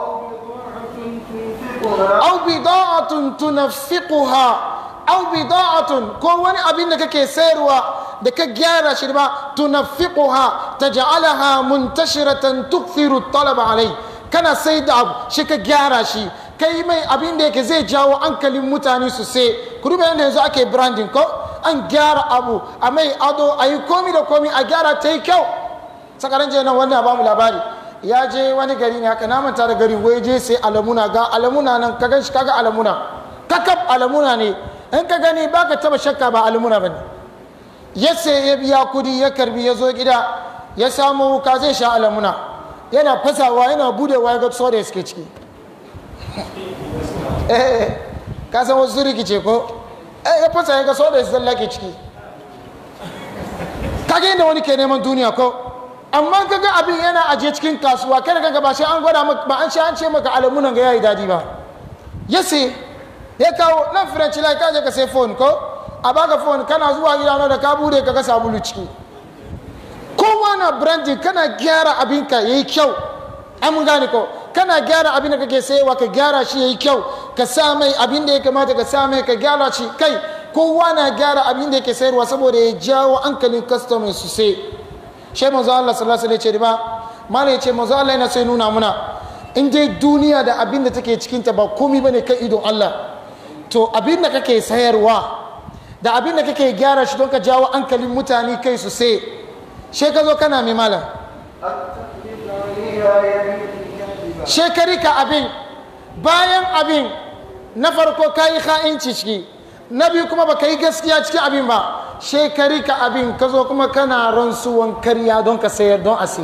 أو بضاعة تنفقها au bida'atun tunaffiquha au bida'atun ko wani abin da kake sayarwa da ka gyara shi ba tunaffiquha taj'alaha muntashiratan tukthiru talab alai kana sai da abu shi ka gyara shi kai mai abin da yake zai jawo hankalin mutane su sai ku duba yadda yanzu ake branding ko an gyara abu a mai ado a yi komi da komi a gyara ta yi kyau sakaran je nan wannan ba mu labari ya je wani gari ne haka na manta da gari wai je sai alamuna ga alamuna nan ka gan shi kaga alamuna kakab alamuna ne in ka gani baka taba shakka ba alamuna bane ya sai ya biya kudi ya karbi ya zo gida ya samu wuka zai sha alamuna yana fasawa yana budewa ya ga soda ya suke ciki eh ka san wasu rikice ko eh ya fasa ya ga soda ya zalla ke ciki kage inda wani ke neman duniya ko amma kaga abin yana aje cikin kasuwa kada kaga ba sai an gwada maka ba an sha an ce maka alamunan ga yayi dadi ba ya sai ya kawo nan french lai ka je ka sai phone ko a baka phone kana zuwa gida na da ka bude ka ga sabulu ciki kowa na branding kana gyara abinka yayi kyau an mun gane ko kana gyara abin da kake sayewa ka gyara shi yayi kyau ka sa mai abin da ya kamata ka sa mai ka gyara shi kai kowa na gyara abin da yake sayarwa saboda ya jawo hankalin customers su sai shi manzo Allah sallallahu alaihi wasallam ya ce ba malai ce manzo Allah yana sai nuna muna in dai duniya da abin da take cikin ta ba komai bane kai idon Allah to abin da kake sayarwa da abin da kake gyara shi don ka jawo hankalin mutane kai su sai she ka zo kana mai malam التقليد عليها يمين كاذبة shekari ka abin bayan abin na farko ka yi ha'inci ciki na biyu kuma ba ka yi gaskiya cikin abin ba shekari ka abin ka zo kuma kana rantsuwan karya don ka sayar don a sai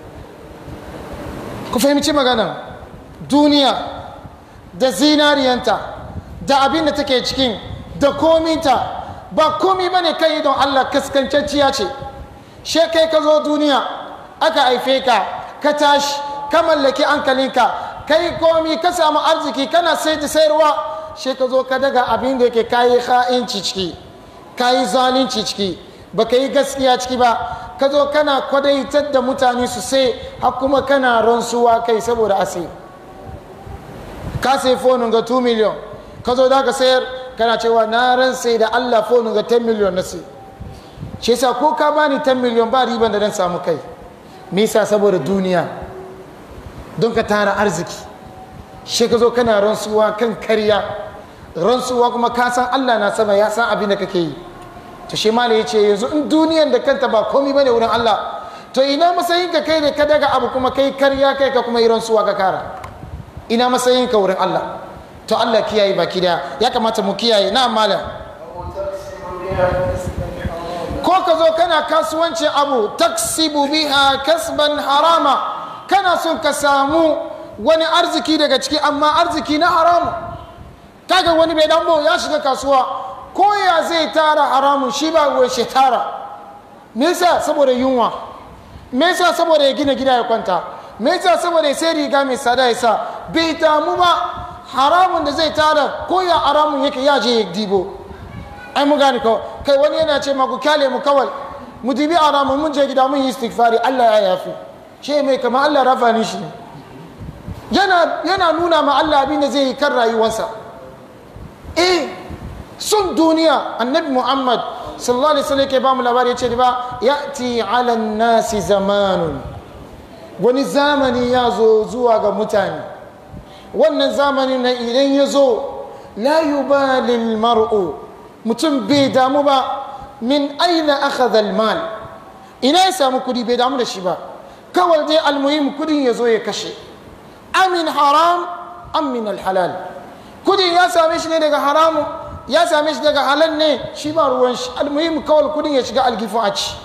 ku fahimci magana duniya da zinariyanta da abin da take cikin da kominta ba komi ba ne kai don allah kaskancacciya ce shekai ka zo duniya aka haife ka ka tashi ka mallaki hankalinka kai komi ka samu arziki kana sai da sayarwa she ka zo ka daga abin da yake kayi ha'inci ciki kayi zalunci ciki baka yi gaskiya ciki ba ka zo kana kwadaitar da mutane su sai har kuma kana rantsuwa kai saboda asiri ka sai fonin ga 2 miliyon ka zo da ka sayar kana cewa na ran sai da allah fonin ga 10 miliyon na sai shi yasa ko ka bani 10 miliyon ba riban da dan samu kai me yasa saboda duniya don ka tara arziki shi ka zo kana rantsuwa kan karya rantsuwa kuma ka san allah na sama ya san abin da kake yi to shi malai ya ce yanzu in duniyan da kanta ba komi bane wurin allah to ina matsayin ka kai da ka daga abu kuma kai karya kai ka kuma yi rantsuwa ka kara ina matsayin ka wurin allah to allah kiyaye baki daya ya kamata mu kiyaye na malam أو تقسم بها كسبا حراما ko ka zo kana kasuwancin abu taksibu biha kasban harama kana son ka samu wani arziki daga ciki amma arziki na haramu kaga wani bai dambo ya shiga kasuwa ko ya zai tara haramun shi ba ruwan shi tara me yasa saboda yunwa me yasa saboda ya gina gida ya kwanta me yasa saboda ya sai riga mai sada ya sa bai damu ba haramun da zai tara ko ya haramun yake ya je ya dibo ai mu gane kawai kai wani yana ce ma ku kyale mu kawai mu dibi haramun mun je gida mun yi istighfari Allah ya yafi ce mai kama Allah rafa ni shi yana yana nuna ma Allah abin da zai yi kan rayuwarsa eh sun duniya annabi Muhammad sallallahu alaihi wasallam ke ba mu labari ya ce ba ya'ti ala nasi zamanun wani zamani ya zo zuwa ga mutane wannan zamanin na idan ya zo la yubalil mar'u mutum bai damu ba min aina akhadha mal ina ya samu kudi bai damu da shi ba kawai dai almuhim kudin ya zo ya kashe amin haram amin alhalal kudin ya same shi ne daga haramu ya same shi daga halal ne shi ba ruwan shi almuhim kawai kudin ya shiga algifu a ci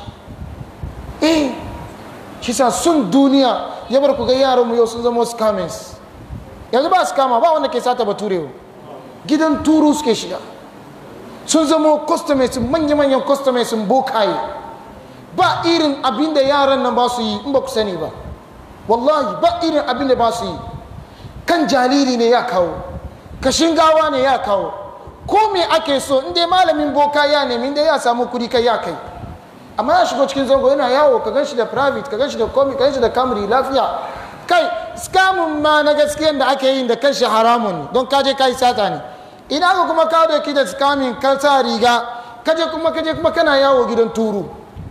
eh shi sa sun duniya ya bar ku ga yaran mu yau sun zama scammers yanzu ba scammer ba wanda ke sata baturewa gidan turu suke shiga sun zama customers manya-manyan customers bokaye ba irin abin da yaran nan ba su yi in ba ku sani ba wallahi ba irin abin da ba su yi kan jariri ne ya kawo kashin gawa ne ya kawo ko me ake so in dai malamin boka ya nemi inda ya samu kudi kai ya kai amma ya shigo cikin zango yana yawo ka gan shi da private ka gan shi da komi ka gan shi da kamri lafiya kai skamun ma na gaskiyan da ake yin da kanshi haramun ne don kaje kai sata ne ina ka kuma ka doki da skamin ka sa riga kaje kuma kaje kuma kana yawo gidan turu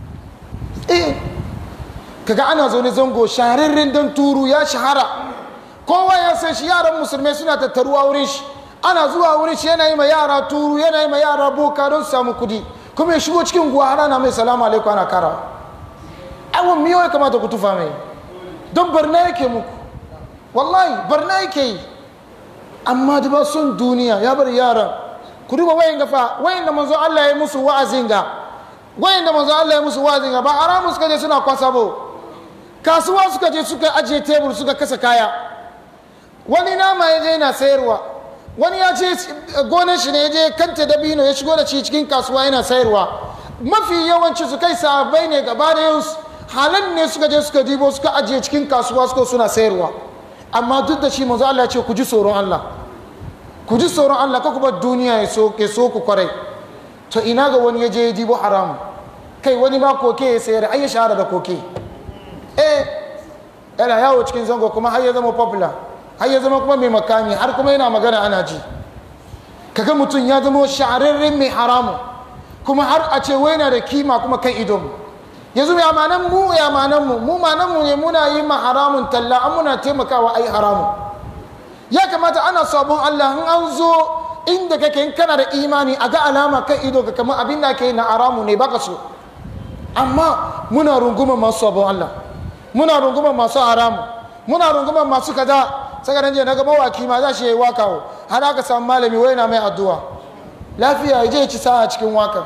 eh kaga ana zaune zango shahararren dan turu ya shahara kowa ya san shi yaran musulmai suna tattaruwa wurin shi ana zuwa wurin shi yana yi ma yara turu yana yi ma yara boka don su samu kudi kuma ya shigo cikin guwa har ana mai salamu alaikum ana kara awon miyo ya kamata ku tufa mai don barna yake muku wallahi barna yake yi amma da ba son duniya ya bar yaran ku duba wayan gafa wayan da manzo Allah ya musu wa'azin ga wayan da manzo Allah ya musu wa'azin ga ba haramun suka je suna kwasa ba kasuwa suka je suka ajiye tebur suka kasa kaya wani nama ya je yana sayarwa wani ya ce gonar shi ne ya je kanta dabino ya shigo da shi cikin kasuwa yana sayarwa mafi yawanci su kai sahabbai ne gaba da yau halan ne suka je suka dibo suka ajiye cikin kasuwa suka suna sayarwa amma duk da shi manzo Allah ya ce ku ji tsoron Allah ku ji tsoron Allah ka kuma duniya ya so ke so ku kwarai to ina ga wani ya je ya dibo haram kai wani ma koke ya sayar ai ya shahara da koke eh yana yawo cikin zango kuma har ya zama popular har ya zama kuma mai makami har kuma yana magana ana ji kaga mutum ya zama shahararren mai haramu kuma har a ce wai na da kima kuma kan idon yanzu ya manan mu ya manan mu mu manan mu ne muna yi ma haramun talla an muna taimakawa ai haramun ya kamata ana sabon Allah in an zo inda kake in kana da imani a ga alama kan ido ka kamar abin da ke na haramu ne baka so amma muna runguma masu sabon Allah muna runguma masu haramu muna runguma masu kaza saka nan je na ga mawaki ma za shi yi waka wo har aka samu malami wai na mai addu'a lafiya ya je ya ci sa'a cikin wakan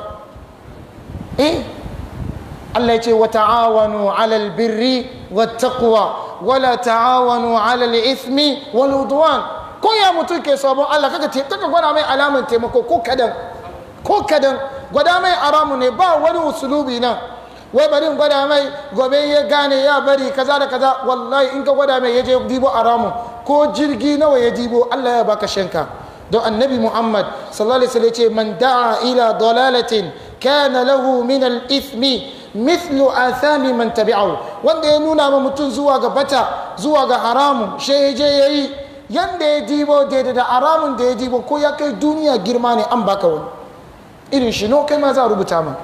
eh Allah ya ce wa ta'awanu 'alal birri wat taqwa wala ta'awanu 'alal ithmi wal udwan ko ya mutum ke sabon Allah kaka te kaka gwada mai alaman taimako ko kadan ko kadan gwada mai aramu ne ba wani usulubi nan wai bari in gwada mai gobe ya gane ya bari kaza da kaza wallahi in ka gwada mai ya je dibo aramu ko jirgi nawa ya dibo Allah ya baka shanka don annabi Muhammad sallallahu alaihi wasallam ce man da'a ila dalalatin kana lahu min al-ithmi mithlu athami man tabi'ahu wanda ya nuna ma mutum zuwa ga bata zuwa ga haramun shi ya je yayi yanda ya dibo daidai da haramun da ya dibo ko ya kai duniya girma ne an baka wani irin shi no kai ma za a rubuta ma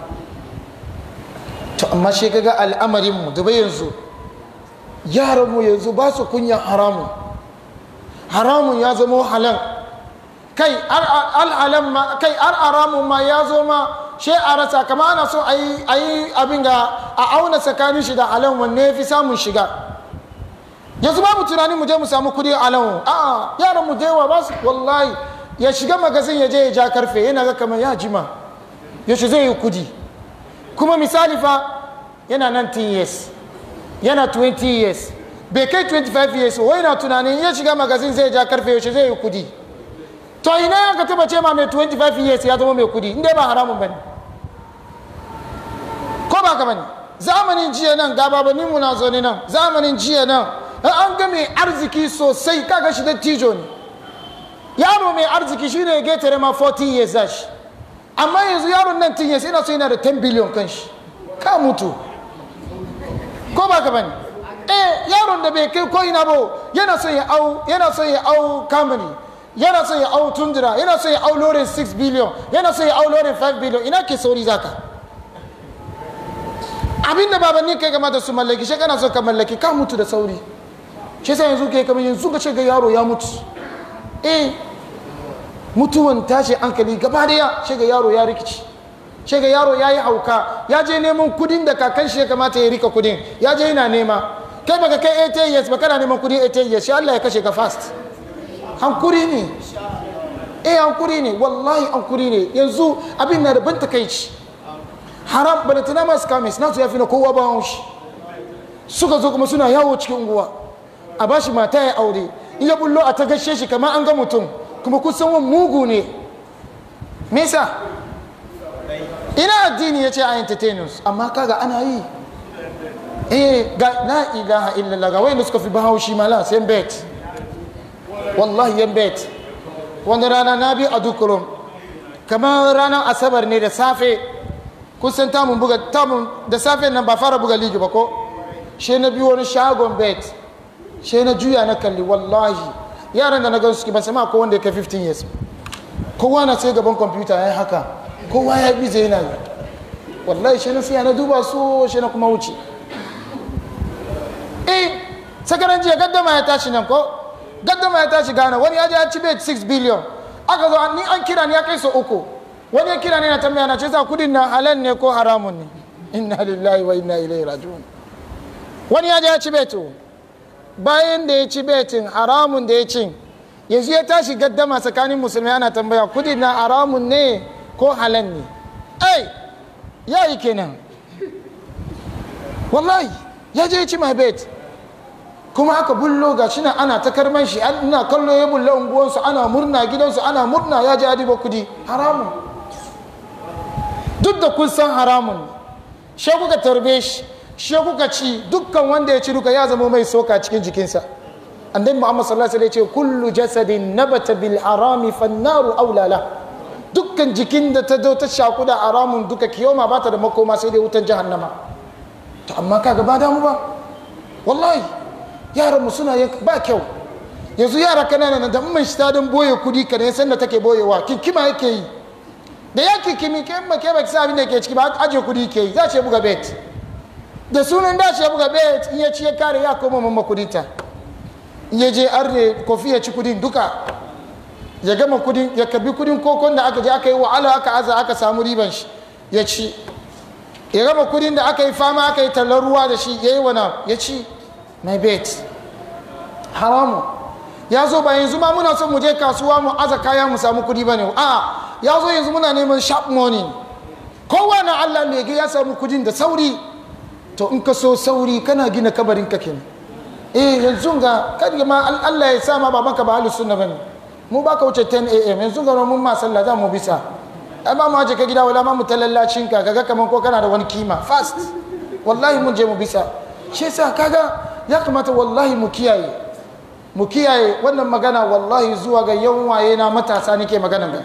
to amma shi kaga al'amarin mu da yanzu yaran mu yanzu ba su kunyan haramun haramun ya zama halal kai al'alam ma kai haramun ma ya zo ma she a rasa kama ana so a yi abin ga a auna tsakanin shi da halal wanne ya fi samun shiga yanzu babu tunanin mu je mu samu kudi halal a yaran mu da yawa ba su wallahi ya shiga magazin ya je ya ja karfe yana ga kamar ya jima yaushe zai yi kudi kuma misali fa yana 19 years yana 20 years bai kai 25 years wai na tunanin ya shiga magazin zai ja karfe yaushe zai yi kudi to ina ya ka taba ce ma mai 25 years ya zama mai kudi inda ba haramun bane ko ba ka bane zamanin jiya nan ga babanin mu na zo ne nan zamanin jiya nan an ga mai arziki sosai kaga shi da tijo ne yaro mai arziki shine ya getare ma 40 years zashi amma yanzu yaron nan tun years ina so yana da 10 billion kan shi ka mutu ko ba ka bane eh yaron da bai kai ko ina ba yana son ya au yana son ya au kamani yana son ya au tundura yana son ya au lorin 6 billion yana son ya au lorin 5 billion ina ke sauri zaka abinda babanni kai kamata su mallaki shi kana so ka mallaki ka mutu da sauri shi sai yanzu kai kamar yanzu ka ce ga yaro ya mutu eh mutuwan tashi hankali gaba daya shi ga yaro ya rikici shi ga yaro ya yi hauka ya je neman kudin da kakan shi ya kamata ya rika kudin ya je yana nema kai baka kai 8 years ba kana neman kudin 8 years shi Allah ya kashe ka fast hankuri ne eh hankuri ne wallahi hankuri ne yanzu abin na da ban takaici haram bada tana masu kamis na su ya fi na kowa ba haushi suka zo kuma suna yawo cikin unguwa a ba shi mata ya aure in ya bullo a ta gashe shi kamar an ga mutum kuma kusan wani mugu ne me yasa ina addini ya ce a entertainers amma kaga ana yi eh ga la ilaha illallah ga wayanda suka fi bahaushi mala sai bet wallahi yan bet wani rana na bi a dukurum kamar ranar asabar ne da safe kusan tamun buga tamun da safe nan ba fara buga ligi ba ko she na biyu wani shagon bet she na juya na kalli wallahi yaran da na gan suke ban sama ko wanda ya kai 15 years kowa na sai gaban kwamfuta ya yi haka kowa ya bi zai yana yi wallahi she na siya na duba su she na kuma wuce eh sakaran jiya gaddama ya tashi nan ko gaddama ya tashi gana wani ya je ya ci bet 6 billion aka zo ni an kira ni ya kai so uku wani ya kira ne na tambaya na ce za kudin na halal ne ko haramun ne inna lillahi wa inna ilaihi raji'un wani ya je ya ci beto bayan da ya ci betin haramun da ya ci yanzu ya tashi gaddama tsakanin musulmai ana tambaya kudin na haramun ne ko halal ne ai ya yi kenan wallahi ya je ya ci my bet kuma aka bullo ga shi ana ta karman shi ina kallo ya bulla unguwansu ana murna gidansu ana murna ya je adiba kudi haramun duk da kun san haramun shi kuka tarbe shi shi kuka ci dukkan wanda ya ci duka ya zama mai soka cikin jikinsa annabi muhammad sallallahu alaihi wasallam ya ce kullu jasadin nabata bil harami fannaru aulala dukkan jikin da ta zo ta shaku da haramun duka kiyoma ba ta da makoma sai dai wutan jahannama to amma kaga ba damu ba wallahi yaran mu suna ba kyau yanzu yara kanana da mun shi ta don boye kudi ka ne sanda take boyewa kinkima yake yi da ya kikimi ke ma ke baki abin da ke ciki ba aje kudi ke yi za ce buga bet da sunan da ce buga bet in ya ci ya kare ya koma mamma kudi ta in ya je arne kofi ya ci kudin duka ya gama kudin ya kabi kudin kokon da aka je aka yi wa'ala aka aza aka samu riban shi ya ci ya gama kudin da aka yi fama aka yi tallar ruwa da shi ya yi wana ya ci my bet haramu ya zo ba yanzu ma muna son mu je kasuwa mu aza kaya mu samu kudi ba ne a ya zo yanzu muna neman sharp money kowa na allah lege ya samu kudin da sauri to in ka so sauri kana gina kabarin ka kenan eh yanzu ga kada ma allah ya sa ma babanka ba halin sunna bane mu baka wuce 10 am yanzu ga mun ma sallah za mu bisa ai ba mu aje ka gida wala ma mu talallacin ka kaga kaman ko kana da wani kima fast wallahi mun je mu bisa shi yasa kaga ya kamata wallahi mu kiyaye mu kiyaye wannan magana wallahi zuwa ga yan waye na matasa nake magana ga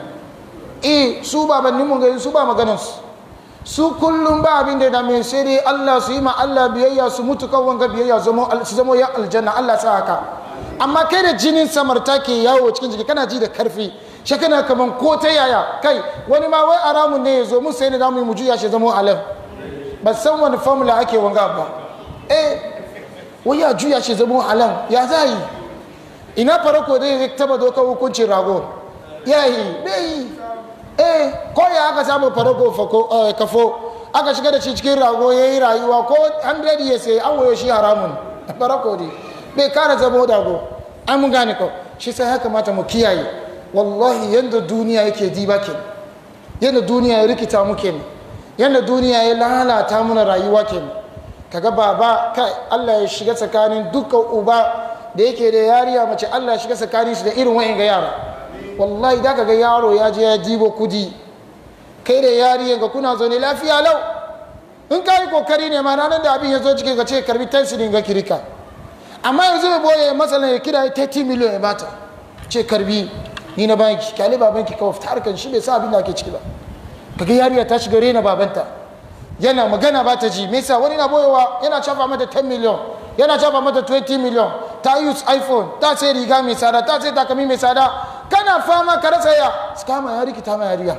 eh su babannin mun ga su ba maganar su su kullum ba abin da dame sai dai Allah su yi ma Allah biyayya su mutu kan wanga biyayya su zama yan aljanna Allah sa haka amma kai da jinin samarta ke yawo cikin jiki kana ji da karfi shi kana kaman ko ta yaya kai wani ma wai aramun ne ya zo mun sai ne da mu yi mu juya shi zama halal ba san wani formula ake wanga ba eh wai ya juya shi zama halal ya za yi ina farko dai zai taba doka hukuncin rago ya yi bai yi eh ko ya aka samu farko kafo aka shiga da shi cikin rago ya yi rayuwa ko 100 ya sai an wayo shi haramun farko dai bai kara zama dago an mun gane ko shi sai ya kamata mu kiyaye wallahi yadda duniya yake diba ke yadda duniya ya rikita mu ke yadda duniya ya lalata mana rayuwa ke kaga baba kai Allah ya shiga tsakanin dukkan uba da yake da yariya mace Allah ya shiga tsakanin shi da irin wa'in ga yara wallahi da kaga yaro ya je ya dibo kudi kai da yariyan ga kuna zaune lafiya lau in ka yi kokari ne ma ranar da abin ya zo cikin ka ce karbi tansirin ga kirika amma yanzu mai boye matsalan ya kira 30 miliyan ya bata ce karbi ni na banki kyale babanki kawai fita harkan shi bai sa abin da ake ciki ba kaga yariya ta shiga rena babanta yana magana ba ta ji me yasa wani na boyewa yana cafa mata 10 miliyan yana cafa mata 20 miliyan ta use iphone ta sai riga mai tsada ta sai takami mai tsada kana fama ka rasa ya su kama ya rikita ma yariya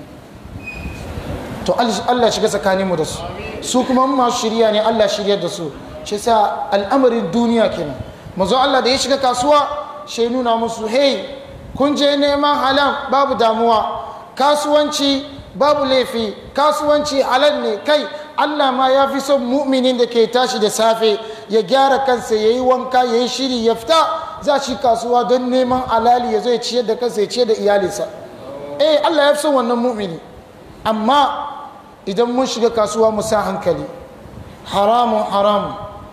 to Allah shiga tsakaninmu da su su kuma masu shirya ne Allah shirya da su shi sa al'amarin duniya kenan mazo Allah da ya shiga kasuwa shi nuna musu hey kun je neman halal babu damuwa kasuwanci babu laifi kasuwanci halal ne kai Allah ma ya fi son mu'minin da ke tashi da safe ya gyara kansa ya yi wanka ya yi shiri ya fita za shi kasuwa don neman alali ya zo ya ciyar da kansa ya ciyar da iyalinsa eh Allah ya fi son wannan mu'mini amma idan mun shiga kasuwa mu sa hankali haramun haramun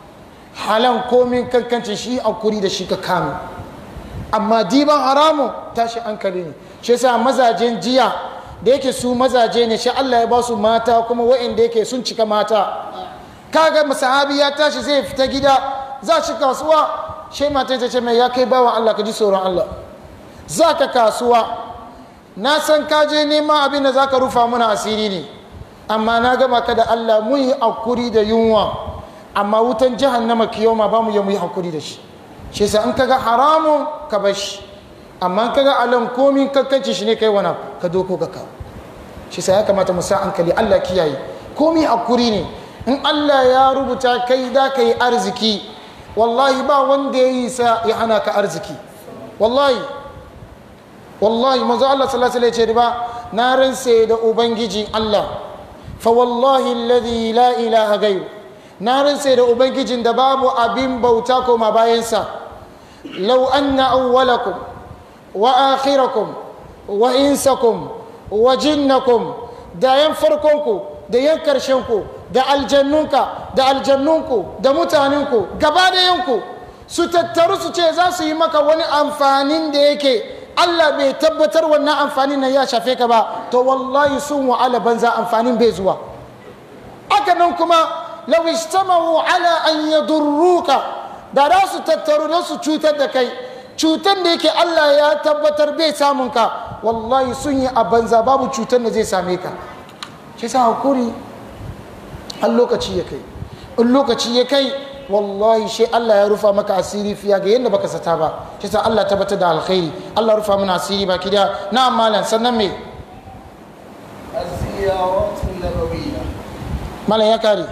halan komin kankanci shi a kuri da shi ka kame amma diban haramun tashi hankali ne shi yasa mazajen jiya da yake su mazaje ne shi Allah ya ba su mata kuma wa'inda yake sun cika mata kaga sahabi ya tashi zai fita gida za shi kasuwa shi matan ta ce mai ya kai bawan Allah ka ji tsoron Allah za ka kasuwa na san ka je neman abin da za ka rufa mana asiri ne amma na gama ka da Allah mun yi hakuri da yunwa amma wutan jahannama kiyoma ba mu yi mu yi hakuri da shi shi yasa in kaga haramun ka bar shi amma in kaga alan komin kakkanci shi ne kai wana ka doko ka kawo shi yasa ya kamata mu sa hankali Allah kiyaye komi hakuri ne in Allah ya rubuta kai da ka yi arziki wallahi ba wanda ya yi sa ya hana ka arziki wallahi wallahi manzo Allah sallallahu alaihi wasallam ya ce ba na ransa da ubangiji Allah fa wallahi alladhi la ilaha ghayr na ransa da ubangijin da babu abin bauta koma bayansa law anna awwalakum wa akhirakum wa insakum wa jinnakum da yan farkonku da yan karshenku da aljannunka da aljannunku da mutanenku gaba da yanku su tattaru su ce za su yi maka wani amfanin da yake Allah bai tabbatar wannan amfanin nan ya shafe ka ba to wallahi sun wa'ala banza amfanin bai zuwa aka nan kuma law istamahu ala an yadurruka da za su tattaru da su cutar da kai cutar da yake Allah ya tabbatar bai samun ka wallahi sun yi a banza babu cutar da zai same ka shi sa hakuri har lokaci ya kai in lokaci ya kai wallahi shi Allah ya rufa maka asiri fiya ga yadda baka sata ba shi sa Allah tabbatar da alkhairi Allah rufa mana asiri baki da na malam sannan me الزيارات النبوية malam ya kare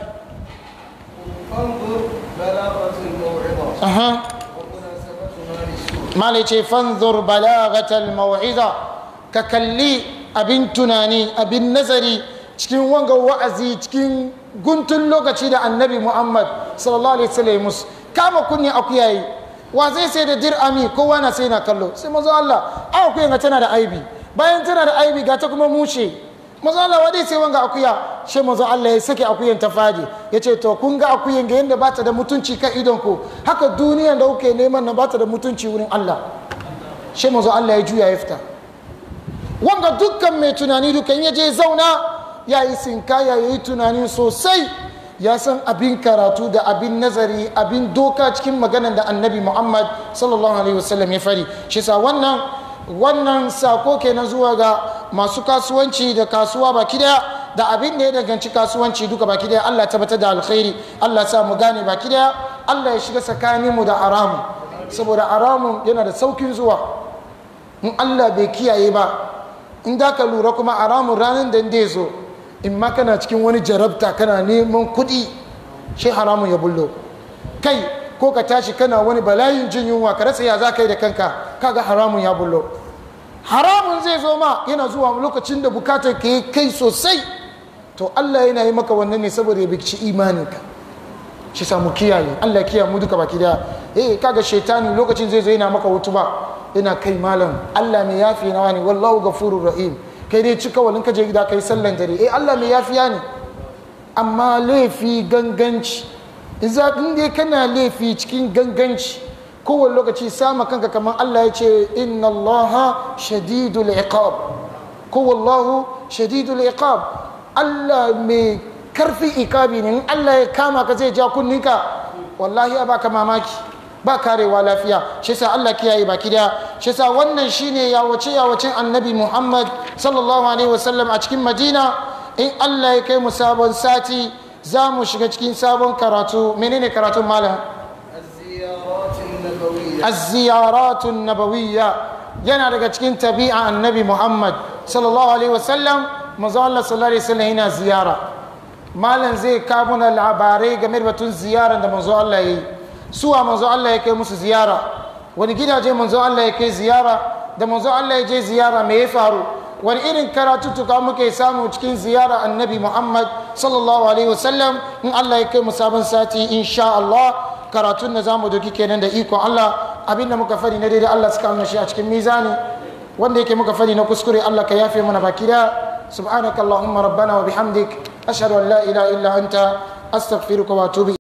فانظر بلاغة الموعظة aha ومناسبتها للسوء malam ya ce fanzur balagatal mau'iza ka kalli abin tunani abin nazari cikin wanga wa'azi cikin guntun lokaci da annabi muhammad sallallahu alaihi wasallam musu kama kunni akuyayi wa zai sai da dir'ami kowa na sai na kallo sai mazo Allah a akuyan ga tana da aibi bayan tana da aibi ga ta kuma mushe mazo Allah wa dai sai wanga akuya shi mazo Allah ya sake akuyan ta fadi ya ce to kun ga akuyan ga yadda bata da mutunci kan idon ku haka duniyan da kuke neman na bata da mutunci wurin Allah shi mazo Allah ya juya ya fita wanga dukkan mai tunani dukan ya je zauna ya yi sinkaya ya yi tunani sosai ya san abin karatu da abin nazari abin doka cikin maganan da annabi muhammad sallallahu alaihi wasallam ya fari shi sa wannan wannan sako kenan zuwa ga masu kasuwanci da kasuwa baki daya da abin da ya danganci kasuwanci duka baki daya allah tabbatar da alkhairi allah sa mu gane baki daya allah ya shiga tsakaninmu da haramu saboda haramun yana da saukin zuwa in allah bai kiyaye ba in da ka lura kuma haramun ranar da ya zo in ma kana cikin wani jarabta kana neman kuɗi shi haramun ya bullo kai ko ka tashi kana wani bala'in jin yunwa ka rasa ya za ka yi da kanka kaga haramun ya bullo haramun zai zo ma yana zuwa lokacin da bukatar ka yi kai sosai to Allah yana yi maka wannan ne saboda ya bici imaninka shi samu kiyaye Allah kiyaye mu duka baki daya eh kaga shaitani lokacin zai zo yana maka wutuba yana kai malam Allah mai yafi nawa ne wallahu ghafurur rahim kai dai cika walin ka je gida kai sallan dare eh Allah mai yafiya ne amma laifi ganganci iza in dai kana laifi cikin ganganci kowane lokaci sama kanka kamar Allah ya ce inna Allah shadidul iqab ko wallahu shadidul iqab Allah mai karfi ikabi ne in Allah ya kama ka zai ja kunninka wallahi ya baka mamaki ba karewa lafiya shi sa Allah kiyaye baki daya shi sa wannan shine yawace yawacin annabi Muhammad sallallahu alaihi wasallam a cikin Madina in Allah ya kai mu sabon sati za mu shiga cikin sabon karatu menene karatun malam الزيارات النبوية az-ziyaratun nabawiyya yana daga cikin tabi'a annabi Muhammad sallallahu alaihi wasallam manzo Allah sallallahu alaihi wasallam yana ziyara malam zai kawo mana labarai game da batun ziyarar da manzo Allah ya yi suwa manzo Allah ya kai musu ziyara wani gidaje manzo Allah ya kai ziyara da manzo Allah ya je ziyara me ya faru wani irin karatuttuka muke samu cikin ziyara annabi Muhammad sallallahu alaihi wasallam in Allah ya kai mu sabon sati insha Allah karatun da zamu doki kenan da ikon Allah abinda muka fadi na daidai Allah suka amna shi a cikin mizani wanda yake muka fadi na kuskure Allah ka yafe mana baki da subhanakallahumma rabbana wa bihamdik ashhadu an la ilaha illa anta astaghfiruka wa atubu